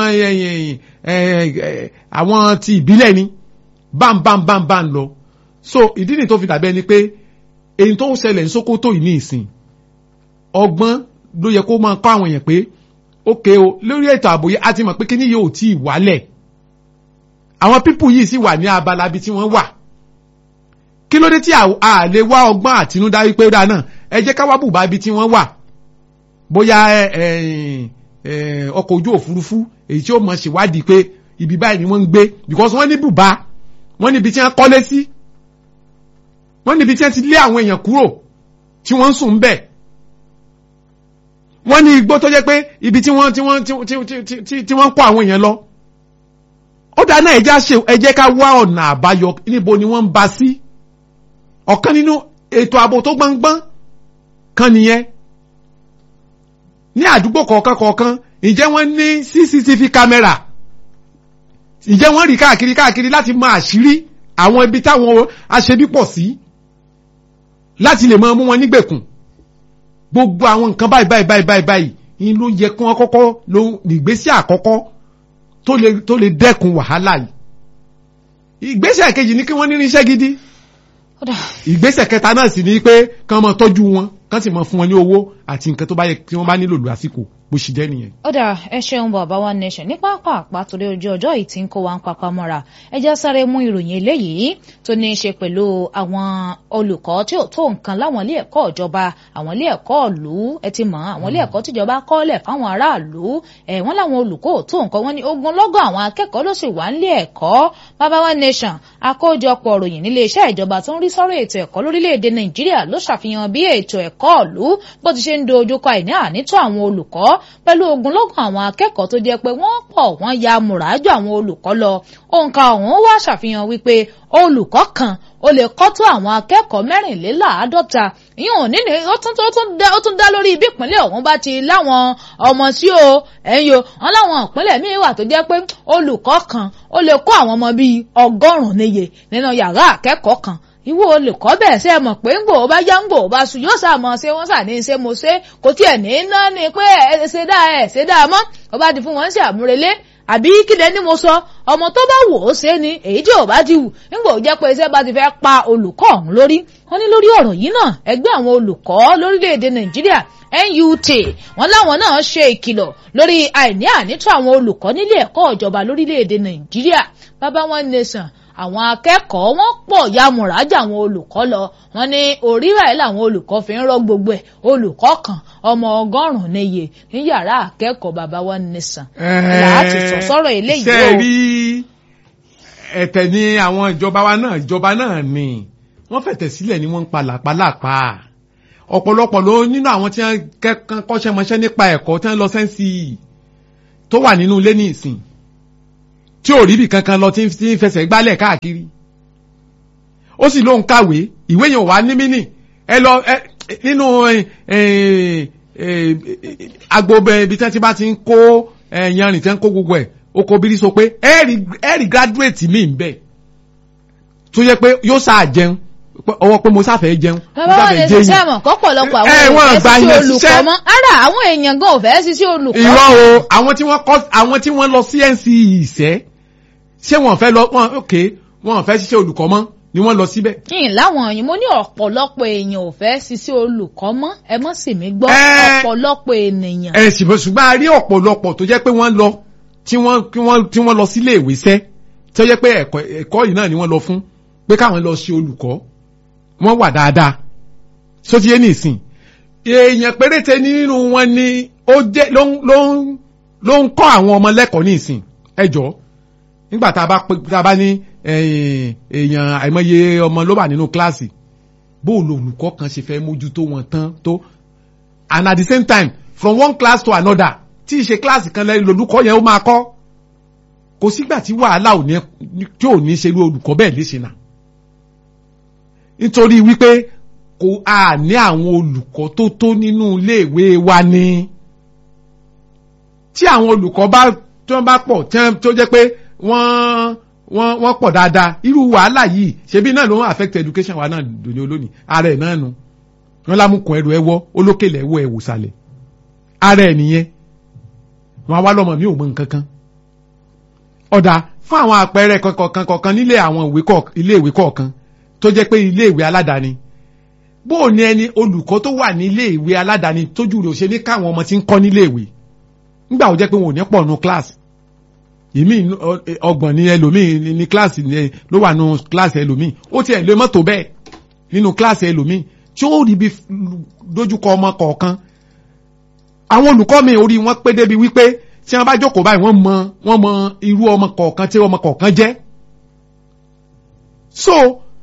àwọn ti ìbílẹ̀ ni bámbámbámbám lọ so ìdí ni tó fi dàbẹ́ ni pé èyí tó ń ṣẹlẹ̀ ní Sókótó yìí ní ìsìn ọgbọ́n ló yẹ kó máa kọ́ àwọn èèyàn pé ókè o lórí ètò ààbò yìí a ti mọ̀ pé kíní yìí ò tí ì wálẹ̀ àwọn pípù yìí sì wà ní abala ibi tí wọ́n wà kí ló dé tí a lè wá ọgbọ́n àtinúdá wípé ó dáa náà ẹ jẹ́ ká wá bùbá ibi tí wọ́n wà bóyá ọkọ̀ ojú òfurufú èyí tí ó mọ̀ ṣèwádìí pé ibi báyìí ni wọ́n ń gbé because wọ́n ní bùbá wọ́n níbi tí wọ́n kọ́lé sí wọ́n níbi tí wọ́n ti lé àwọn èèyàn kúrò tí wọ́n ń sùn bẹ̀ wọ́n ní igbó tó jẹ́ pé ibi tí wọ́n tí wọ́n tí wọ́n kó àwọn èèyàn lọ ó dáa náà ẹ jẹ́ ká wá ọ̀nà àbáyọ níbo ni wọ́n ń ba sí ọ̀kan nínú ètò ààbò tó gbọ́ngbọ́n kan nìyẹn ní àdúgbò kọ̀ọ̀kan kọ̀ọ̀kan ǹjẹ́ wọ́n ní cctv camera ǹjẹ́ wọ́n rí káàkiri káàkiri láti mọ àṣírí àwọn ibi táwọn aṣebí pọ̀ sí láti lè máa mú wọn nígbèkùn gbogbo àwọn nǹkan báyìí báyìí báyìí báyìí báyìí yín ló yẹ kí wọ́n kọ́kọ́ ló ìgbésẹ̀ àkọ́kọ́ tó lè tó lè dẹ́kun wàhálà yìí ìgbésẹ̀ kejì ni kí wọ́n ní irinṣẹ́ gidi ìgbésẹ̀ kẹta náà sì ni pé kán máa tọ́jú wọn kán sì máa fún wọn ní owó àti nǹkan tó bá yẹ kí wọ́n bá nílò lásìkò bó ṣe jẹ́ nìyẹn. ó dà ẹ ṣeun bàbá wa nation ní pápá torí ojú ọjọ́ yìí ti ń kó wa ń papá mọ́ra ẹ já sáré mú ìròyìn eléyìí tó ní í ṣe pẹ̀lú àwọn olùkọ́ tí ò tó nǹkan láwọn ilé ẹ̀kọ́ ìjọba àwọn ilé ẹ̀kọ́ ìlú ẹ ti mọ̀ àwọn ilé ẹ̀kọ́ tíjọba kọ́lẹ̀ fáwọn aráàlú ẹ̀ wọ́n láwọn olùkọ́ ò tó nǹkan wọ́n ní ogunlọ́gọ̀ àwọn akẹ́kọ̀ọ́ ló sì wà nílé ẹ̀kọ́ bàbá wa nation àkójọpọ̀ ròyìn nílé iṣẹ́ ìjọba tó ń rí sọ́rọ̀ ètò ẹ̀kọ́ lórílẹ̀‐èdè nàìjíríà ló ṣàfihàn bí ètò ẹ̀kọ́ ìlú bó ti ṣe ń dojúkọ àìní ànító àwọn olùkọ́ pẹ̀lú ogunlọ́gọ̀ àwọn akẹ́kọ̀ọ́ tó jẹ́ pé wọ́n pọ̀ wọ́n ya mùràjù àwọn olùkọ́ lọ òǹkà ọ̀hún wá ṣàfihàn wípé olùkọ́ kan ó lè kọ́ tó àwọn akẹ́kọ̀ọ́ mẹ́rìnléláàádọ́ta ìyẹn ò nílé ó tún ó tún dá lórí bí ìpínlẹ̀ ọ̀hún bá ti láwọn ọmọ sí o ẹ̀yin o wọn láwọn ìpínlẹ̀ míì wà tó jẹ́ pé olùkọ́ kan ó lè kọ́ àwọn ọmọ bíi ọgọ́rùn-ún níye nínú yàrá akẹ́kọ̀ọ́ kan ìwọ olùkọ́ bẹ́ẹ̀ ṣe mọ̀ pé ń gbò ó bá yá ń gbò ó bá sùn yóò sàmọ̀ ṣe wọ́n sà ní ṣe mo ṣe kò tiẹ̀ ní iná ni pé ẹ ṣe dáa ẹ ṣe dáa mọ́ ó bá di fún wọn ṣe àmúrelé àbí kílẹ̀ ni mo sọ ọmọ tó bá wò ó ṣe ni èyí tí ò bá ti wù nígbà ó jẹ́ pé iṣẹ́ bá ti fẹ́ pa olùkọ́ ọ̀hún lórí wọ́n ní lórí ọ̀rọ̀ yìí náà ẹgbẹ́ àwọn olùkọ́ lórílẹ̀‐èdè nàìjíríà NUT wọ́n láwọn náà ṣe ìkìlọ̀ lórí àìní ànító àwọn olùkọ́ nílé ẹ̀kọ́ ìjọba lórílẹ̀‐èdè nàìjíríà bàbá wọn nation àwọn akẹ́kọ̀ọ́ wọn pọ̀ ya mùrájà àwọn olùkọ́ lọ wọn ní òrírà ẹ̀ làwọn olùkọ́ fi ń rọ́ gbogbo ẹ̀ olùkọ́ kan ọmọ ọgọ́rùn-ún níye ní yàrá akẹ́kọ̀ọ́ bàbá wọn nìsàn láti sọ sọ́rọ̀ eléyìí o. ṣe rí ẹ̀tẹ̀ ni àwọn ìjọba wa náà ìjọba náà ni wọ́n fẹ̀tẹ̀ sílẹ̀ ni wọ́n ń pa làpálàpá ọ̀pọ̀lọpọ̀ ló nínú àwọn tí wọ́n kẹ́kọ̀ọ́ kọ́ṣẹ́mọṣẹ́ nípa ẹ̀kọ́ tí wọ́n lọ sẹ́ńsì tó wà nínú ilé ní ìsìn tí ò rí bì kankan lọ tí ń fẹsẹ̀ gbálẹ̀ káàkiri ó sì lóun kàwé ìwé yẹn wà ní mínì ẹ lọ nínú agbóbẹ ibi tí wọ́n ti bá ti ń kó yanrìn tí wọ́n ń kó gbogbo ẹ̀ oko bírí sọ pé ẹ̀rì graduate mi ń bẹ̀ tó yẹ pé yóò sáà jẹun ọwọ́ pé mo sáfẹ́ jẹun. bàbá wa lè ṣiṣẹ́ mọ̀ kọ́pọ̀lọpọ̀ àwọn èèyàn fẹ́ ṣiṣẹ́ olùkọ́ mọ́ ara àwọn èèyàn gan ò fẹ́ ṣiṣẹ́ olùkọ́. irọ́ o àwọn tí wọ́n kọ́ àwọn tí wọ́n lọ sí NCE ìṣẹ́ ṣé wọ́n fẹ́ lọ wọ́n ok wọ́n fẹ́ ṣiṣẹ́ olùkọ́ mọ́ ni wọ́n lọ síbẹ̀. yìnyín láwọn yìí mo ní ọ̀pọ̀lọpọ̀ èèyàn ò fẹ́ ṣiṣẹ́ olùkọ́ mọ́ ẹ mọ́ sì mí gbọ́ ọ̀pọ̀lọpọ̀ ènìyàn. ẹ ṣùgbọ́n a rí ọ̀pọ̀lọpọ̀ tó jẹ́ pé wọ́n lọ tí wọ́n tí wọ́n tí wọ́n lọ sílé ìwé sẹ́ tó jẹ́ pé ẹ̀kọ́ ẹ̀kọ́ yìí náà ni wọ́n lọ fún pé káwọn lọ ṣe olùkọ́ wọ́n wà dáadáa sóti yé nìsín èèyàn péréte nínú wọn ni ó jẹ́ ló ń ló ń ló ń kọ́ àwọn ọmọ lẹ́kọ̀ọ́ nìsín ẹ jọ nígbà tá a bá tá a bá ní èèyàn àìmọye ọmọ ló wà nínú kíláàsì bóòlù olùkọ́ kan ṣe fẹ́ mójútó wọn tán tó and at the same time from one class to another tí ìṣe kíláàsì kan lẹ́yìn olùkọ́ yẹn ó máa kọ́ kò sígbà tí wàhálà ò ní tí ò ní ṣerú olùkọ́ bẹ́ẹ̀ léṣe náà nítorí wípé kò a ní àwọn olùkọ́ tó tó nínú iléèwé wa ni tí àwọn olùkọ́ bá tí wọ́n bá pọ̀ tó jẹ́ pé wọ́n wọ́n wọ́n pọ̀ dáadáa irú wàhálà yìí ṣebí náà ló ń affect education wa náà lónìí olónìí ara ẹ̀ náà nu wọ́n lámùkùn ẹrù ẹwọ́ olókèlè ẹwọ́ ẹ̀wò sàlẹ̀ ara ẹ̀ nìyẹn wọn á wá lọ́mọ mi ò mọ nǹkan kan ọ̀dà fún àwọn àpẹẹrẹ kọ̀ọ̀kan kọ̀ọ̀kan nílé àwọn ilé ìwé kọ̀ọ̀kan tó jẹ́ pé ilé ìwé aládàáni bó o ní ẹni olùkọ́ tó wà ní ilé ìwé aládàáni tójú rẹ̀ ò ṣe ní káwọn ọmọ tí ń kọ́ nílé ìwé nígbà ó jẹ́ pé wọn ò ní pọ̀ nu kíláàsì ìmí ọgbọ̀n ní ẹlòmíì ní kíláàsì ló wà nù kíláàsì ẹlòmíì ó tiẹ̀ lé mọ́tò bẹ́ẹ̀ nínú kíláàsì ẹlòmíì tí ó rí bí dojúkọ ọmọ kọ̀ọ̀kan àwọn olùkọ́ mi orí wọn pé débi wípé tí wọ́n bá jókòó báyìí wọ́n mọ wọ́n mọ irú ọmọ kọ̀ọ̀kan tí ọmọ kọ̀ọ̀kan jẹ́ so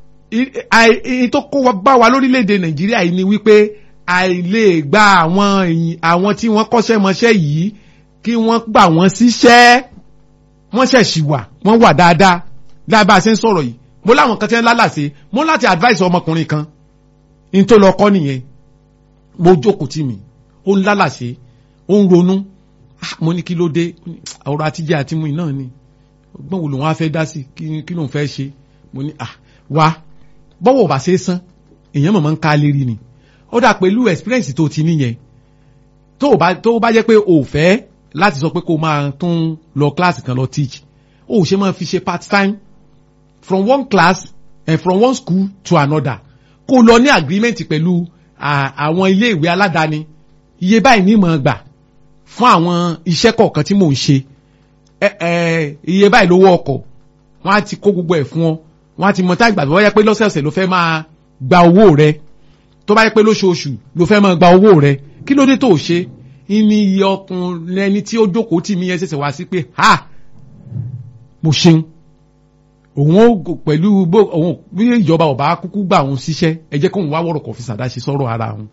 èyí tó kó bá wa lórílẹ̀‐èdè nàìjíríà yìí ni wípé àìlè gba àwọn àwọn tí wọ́n kọ́ṣẹ́ mọṣẹ́ yìí kí wọ́n gbà wọ́n síṣẹ́ wọ́n ṣẹ̀ṣì wà wọ́n wà dáadáa lábá a ṣe ń sọ̀rọ̀ yìí mo láwọn kan tí wọ́n lálàsé mo láti advice ọmọkùnrin kan n tó lọ kọ́ nìyẹn mo jókòó tì mí ó ń lálàsé ó ń ronú mo ní kí ló dé ọ̀rọ̀ àtijọ́ àti mu náà ni ọgbọ́n wo lòun á fẹ́ dá sí kí lòun fẹ́ ṣe mo ní ah wá bọ́wọ̀ bá ṣe é san èèyàn mọ̀mọ́ ń ká lérí ni ó dà pẹ̀lú experience tó ti níyẹn tó bá tó bá jẹ́ pé o fẹ́ láti sọ pé kó máa tún lọ kíláàsì kan lọ teach o ṣe máa fi ṣe part time from one class and from one school to another kó lọ ní agreement pẹ̀lú àwọn ilé ìwé aládàáni iye báyìí ní mọ̀ gbà fún àwọn iṣẹ́ kọ̀ọ̀kan tí mò ń ṣe iye báyìí lówó ọkọ̀ wọ́n á ti kó gbogbo ẹ̀ fún ọ wọ́n á ti mọ tá ìgbà tó bá yẹ pé lọ́sẹ̀ọ̀sẹ̀ ló fẹ́ máa gba owó rẹ tó bá yẹ pé lóṣooṣù ló fẹ́ máa gba owó rẹ kí ló dé tó ṣe ní iye ọkùnrin ẹni tí ó jókòó tì mí yẹn ṣẹ̀ṣẹ̀ wá sí pé ha mo ṣeun òun ó pẹ̀lú bó òun bí ìjọba ọba kúkú gbà òun ṣiṣẹ́ ẹ jẹ́ kóun wá wọ̀rọ̀ kọ̀ fi ṣàdáṣe sọ̀rọ̀ ara òun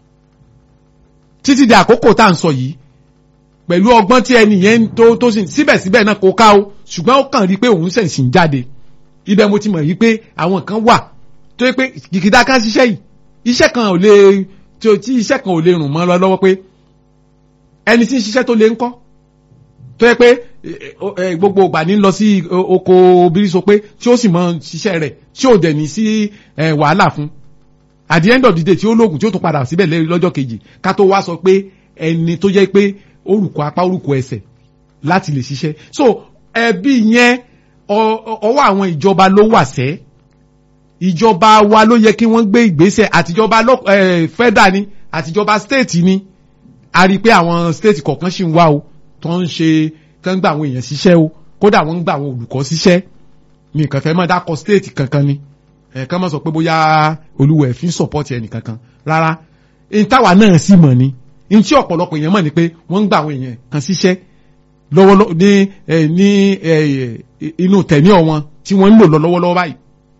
títí di àkókò tá à ń sọ yìí pẹ̀lú ọgbọ́n tí ẹni yẹn tó tó sì síbẹ̀síbẹ̀ náà kò ká o ṣùgbọ́n ó kàn rí i pé òun ṣẹ̀ sì ń jáde ibẹ̀ mo ti mọ̀ yìí pé àwọn kan wà tó yẹ pé kìkìdá kan ṣiṣẹ́ yìí iṣẹ́ kan ò lè tí iṣẹ́ kan ò lè rùn mọ́ lọ lọ́wọ́ pé ẹni tí ń ṣiṣẹ́ tó lè ń kọ́ tó yẹ pé gbogbo ìgbà ní lọ sí oko bírísọ pé tí ó sì mọ ṣiṣẹ́ rẹ̀ tí ò dẹ̀ ní sí wàhálà fún at the end of the day tí ó lóògùn tí ó tún padà síbẹ̀ lọ́jọ́ kejì ká tó wá sọ pé ẹni tó jẹ́ pé orúkọ apá orúkọ ẹsẹ̀ láti lè ṣiṣẹ́ so ẹbí yẹn ọwọ́ àwọn ìjọba ló wà sẹ́ ìjọba wa ló yẹ kí wọ́n gbé ìgbésẹ̀ àtijọba federal ni àtijọba state ni a rí i pé àwọn state kọ̀ọ̀kan ṣì ń wá o tó ń ṣe tó ń gba àwọn èèyàn ṣiṣẹ́ o kódà wọ́n ń gba àwọn olùkọ́ ṣiṣẹ́ mi nǹkan fẹ́ mọ́ dákọ̀ state kankan ni ẹ̀ẹ̀kan mọ́ sọ pé bóyá olúwa ẹ̀ fi ń support ẹnì kankan rárá ìtawà náà sì mọ̀ ni ní tí ọ̀pọ̀lọpọ̀ èèyàn mọ̀ ni pé wọ́n ń gba àwọn èèyàn kan ṣiṣẹ́ lọ́wọ́ ní ní inú tẹ̀mí ọ̀wọ́n tí wọ́n ń lò lọ lọ́wọ́lọ́wọ́ báyìí.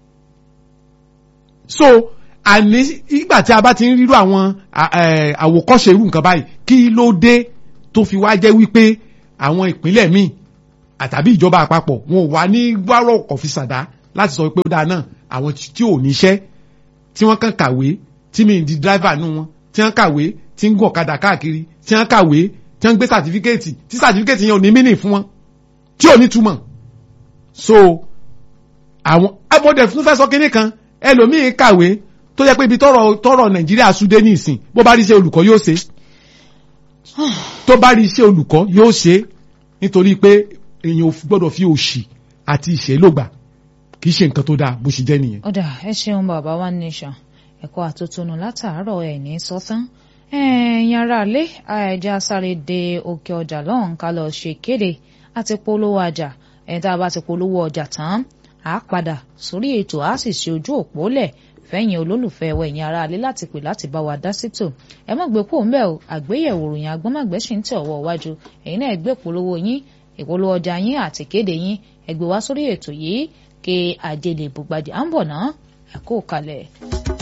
so àní ìgbà tí a bá ti ń rírú àwọn àwòkọ́ṣe irú nǹkan báyìí kí ló dé tó fi wá jẹ́ wípé àwọn ìpínlẹ̀ míì àtàbí ìjọba àpapọ̀ wọn ò wá ní wárọ̀ ọ̀fìsàdá láti sọ pé ó dáa náà àwọn tí ò níṣẹ́ tí wọ́n kàn kàwé tí mi di driver nù wọn tí wọ́n kàwé tí ń gùn ọ̀kadà káàkiri tí wọ́n kàwé tí wọ́n gbé sàtífíkẹ́ẹ̀tì tí sàtífíkẹ́ẹ̀tì yẹn ò ní mínì fún wọn tí ò ní túmọ̀ so àwọn ẹmọdé fún fẹ́ sọ kínní kan ẹlòmíín kàwé tó yẹ pé ibi tọrọ tọrọ nàìjíríà súdé ní ìsìn bó bá rí iṣẹ́ olùkọ́ yóò ṣe tó bá rí iṣẹ́ olùkọ́ yóò ṣe nítorí pé èèyàn ò gbọ́dọ̀ fi òṣì àti ìṣèlógbà kì í ṣe nǹkan tó dáa bó ṣe jẹ́ nìyẹn. ọ̀dà ẹ ṣeun bàbá wa nation ẹ̀kọ́ àtúntúnú látàárọ̀ ẹ̀ ní sọ́tán ẹ̀yin ará ilé ẹ̀jẹ̀ asáré de òkè ọjà lọ́hùn ká lọ ṣe kéde àti polówó ọjà ẹ̀yìn tá a bá ti polówó ọjà tán á padà sórí ètò á sì ṣe ojú òpó lẹ̀ fẹ́yìn olólùfẹ́ ẹ̀wọ̀ ẹ̀yin ará ilé láti pè láti bá wa dá sítò ẹ má gbé kó ń bẹ̀ o àgbéyẹ̀wò ròyìn agbọ́mọ̀gbẹ́ sì ń tẹ̀ ọwọ́ iwájú ẹ̀yin náà gbé polówó yín ìpolówó ọjà yín àti kéde yín ẹ gbé wá sórí ètò yìí kí ajé lè bùgbàdì à ń bọ̀ ná ẹ kó kalẹ̀.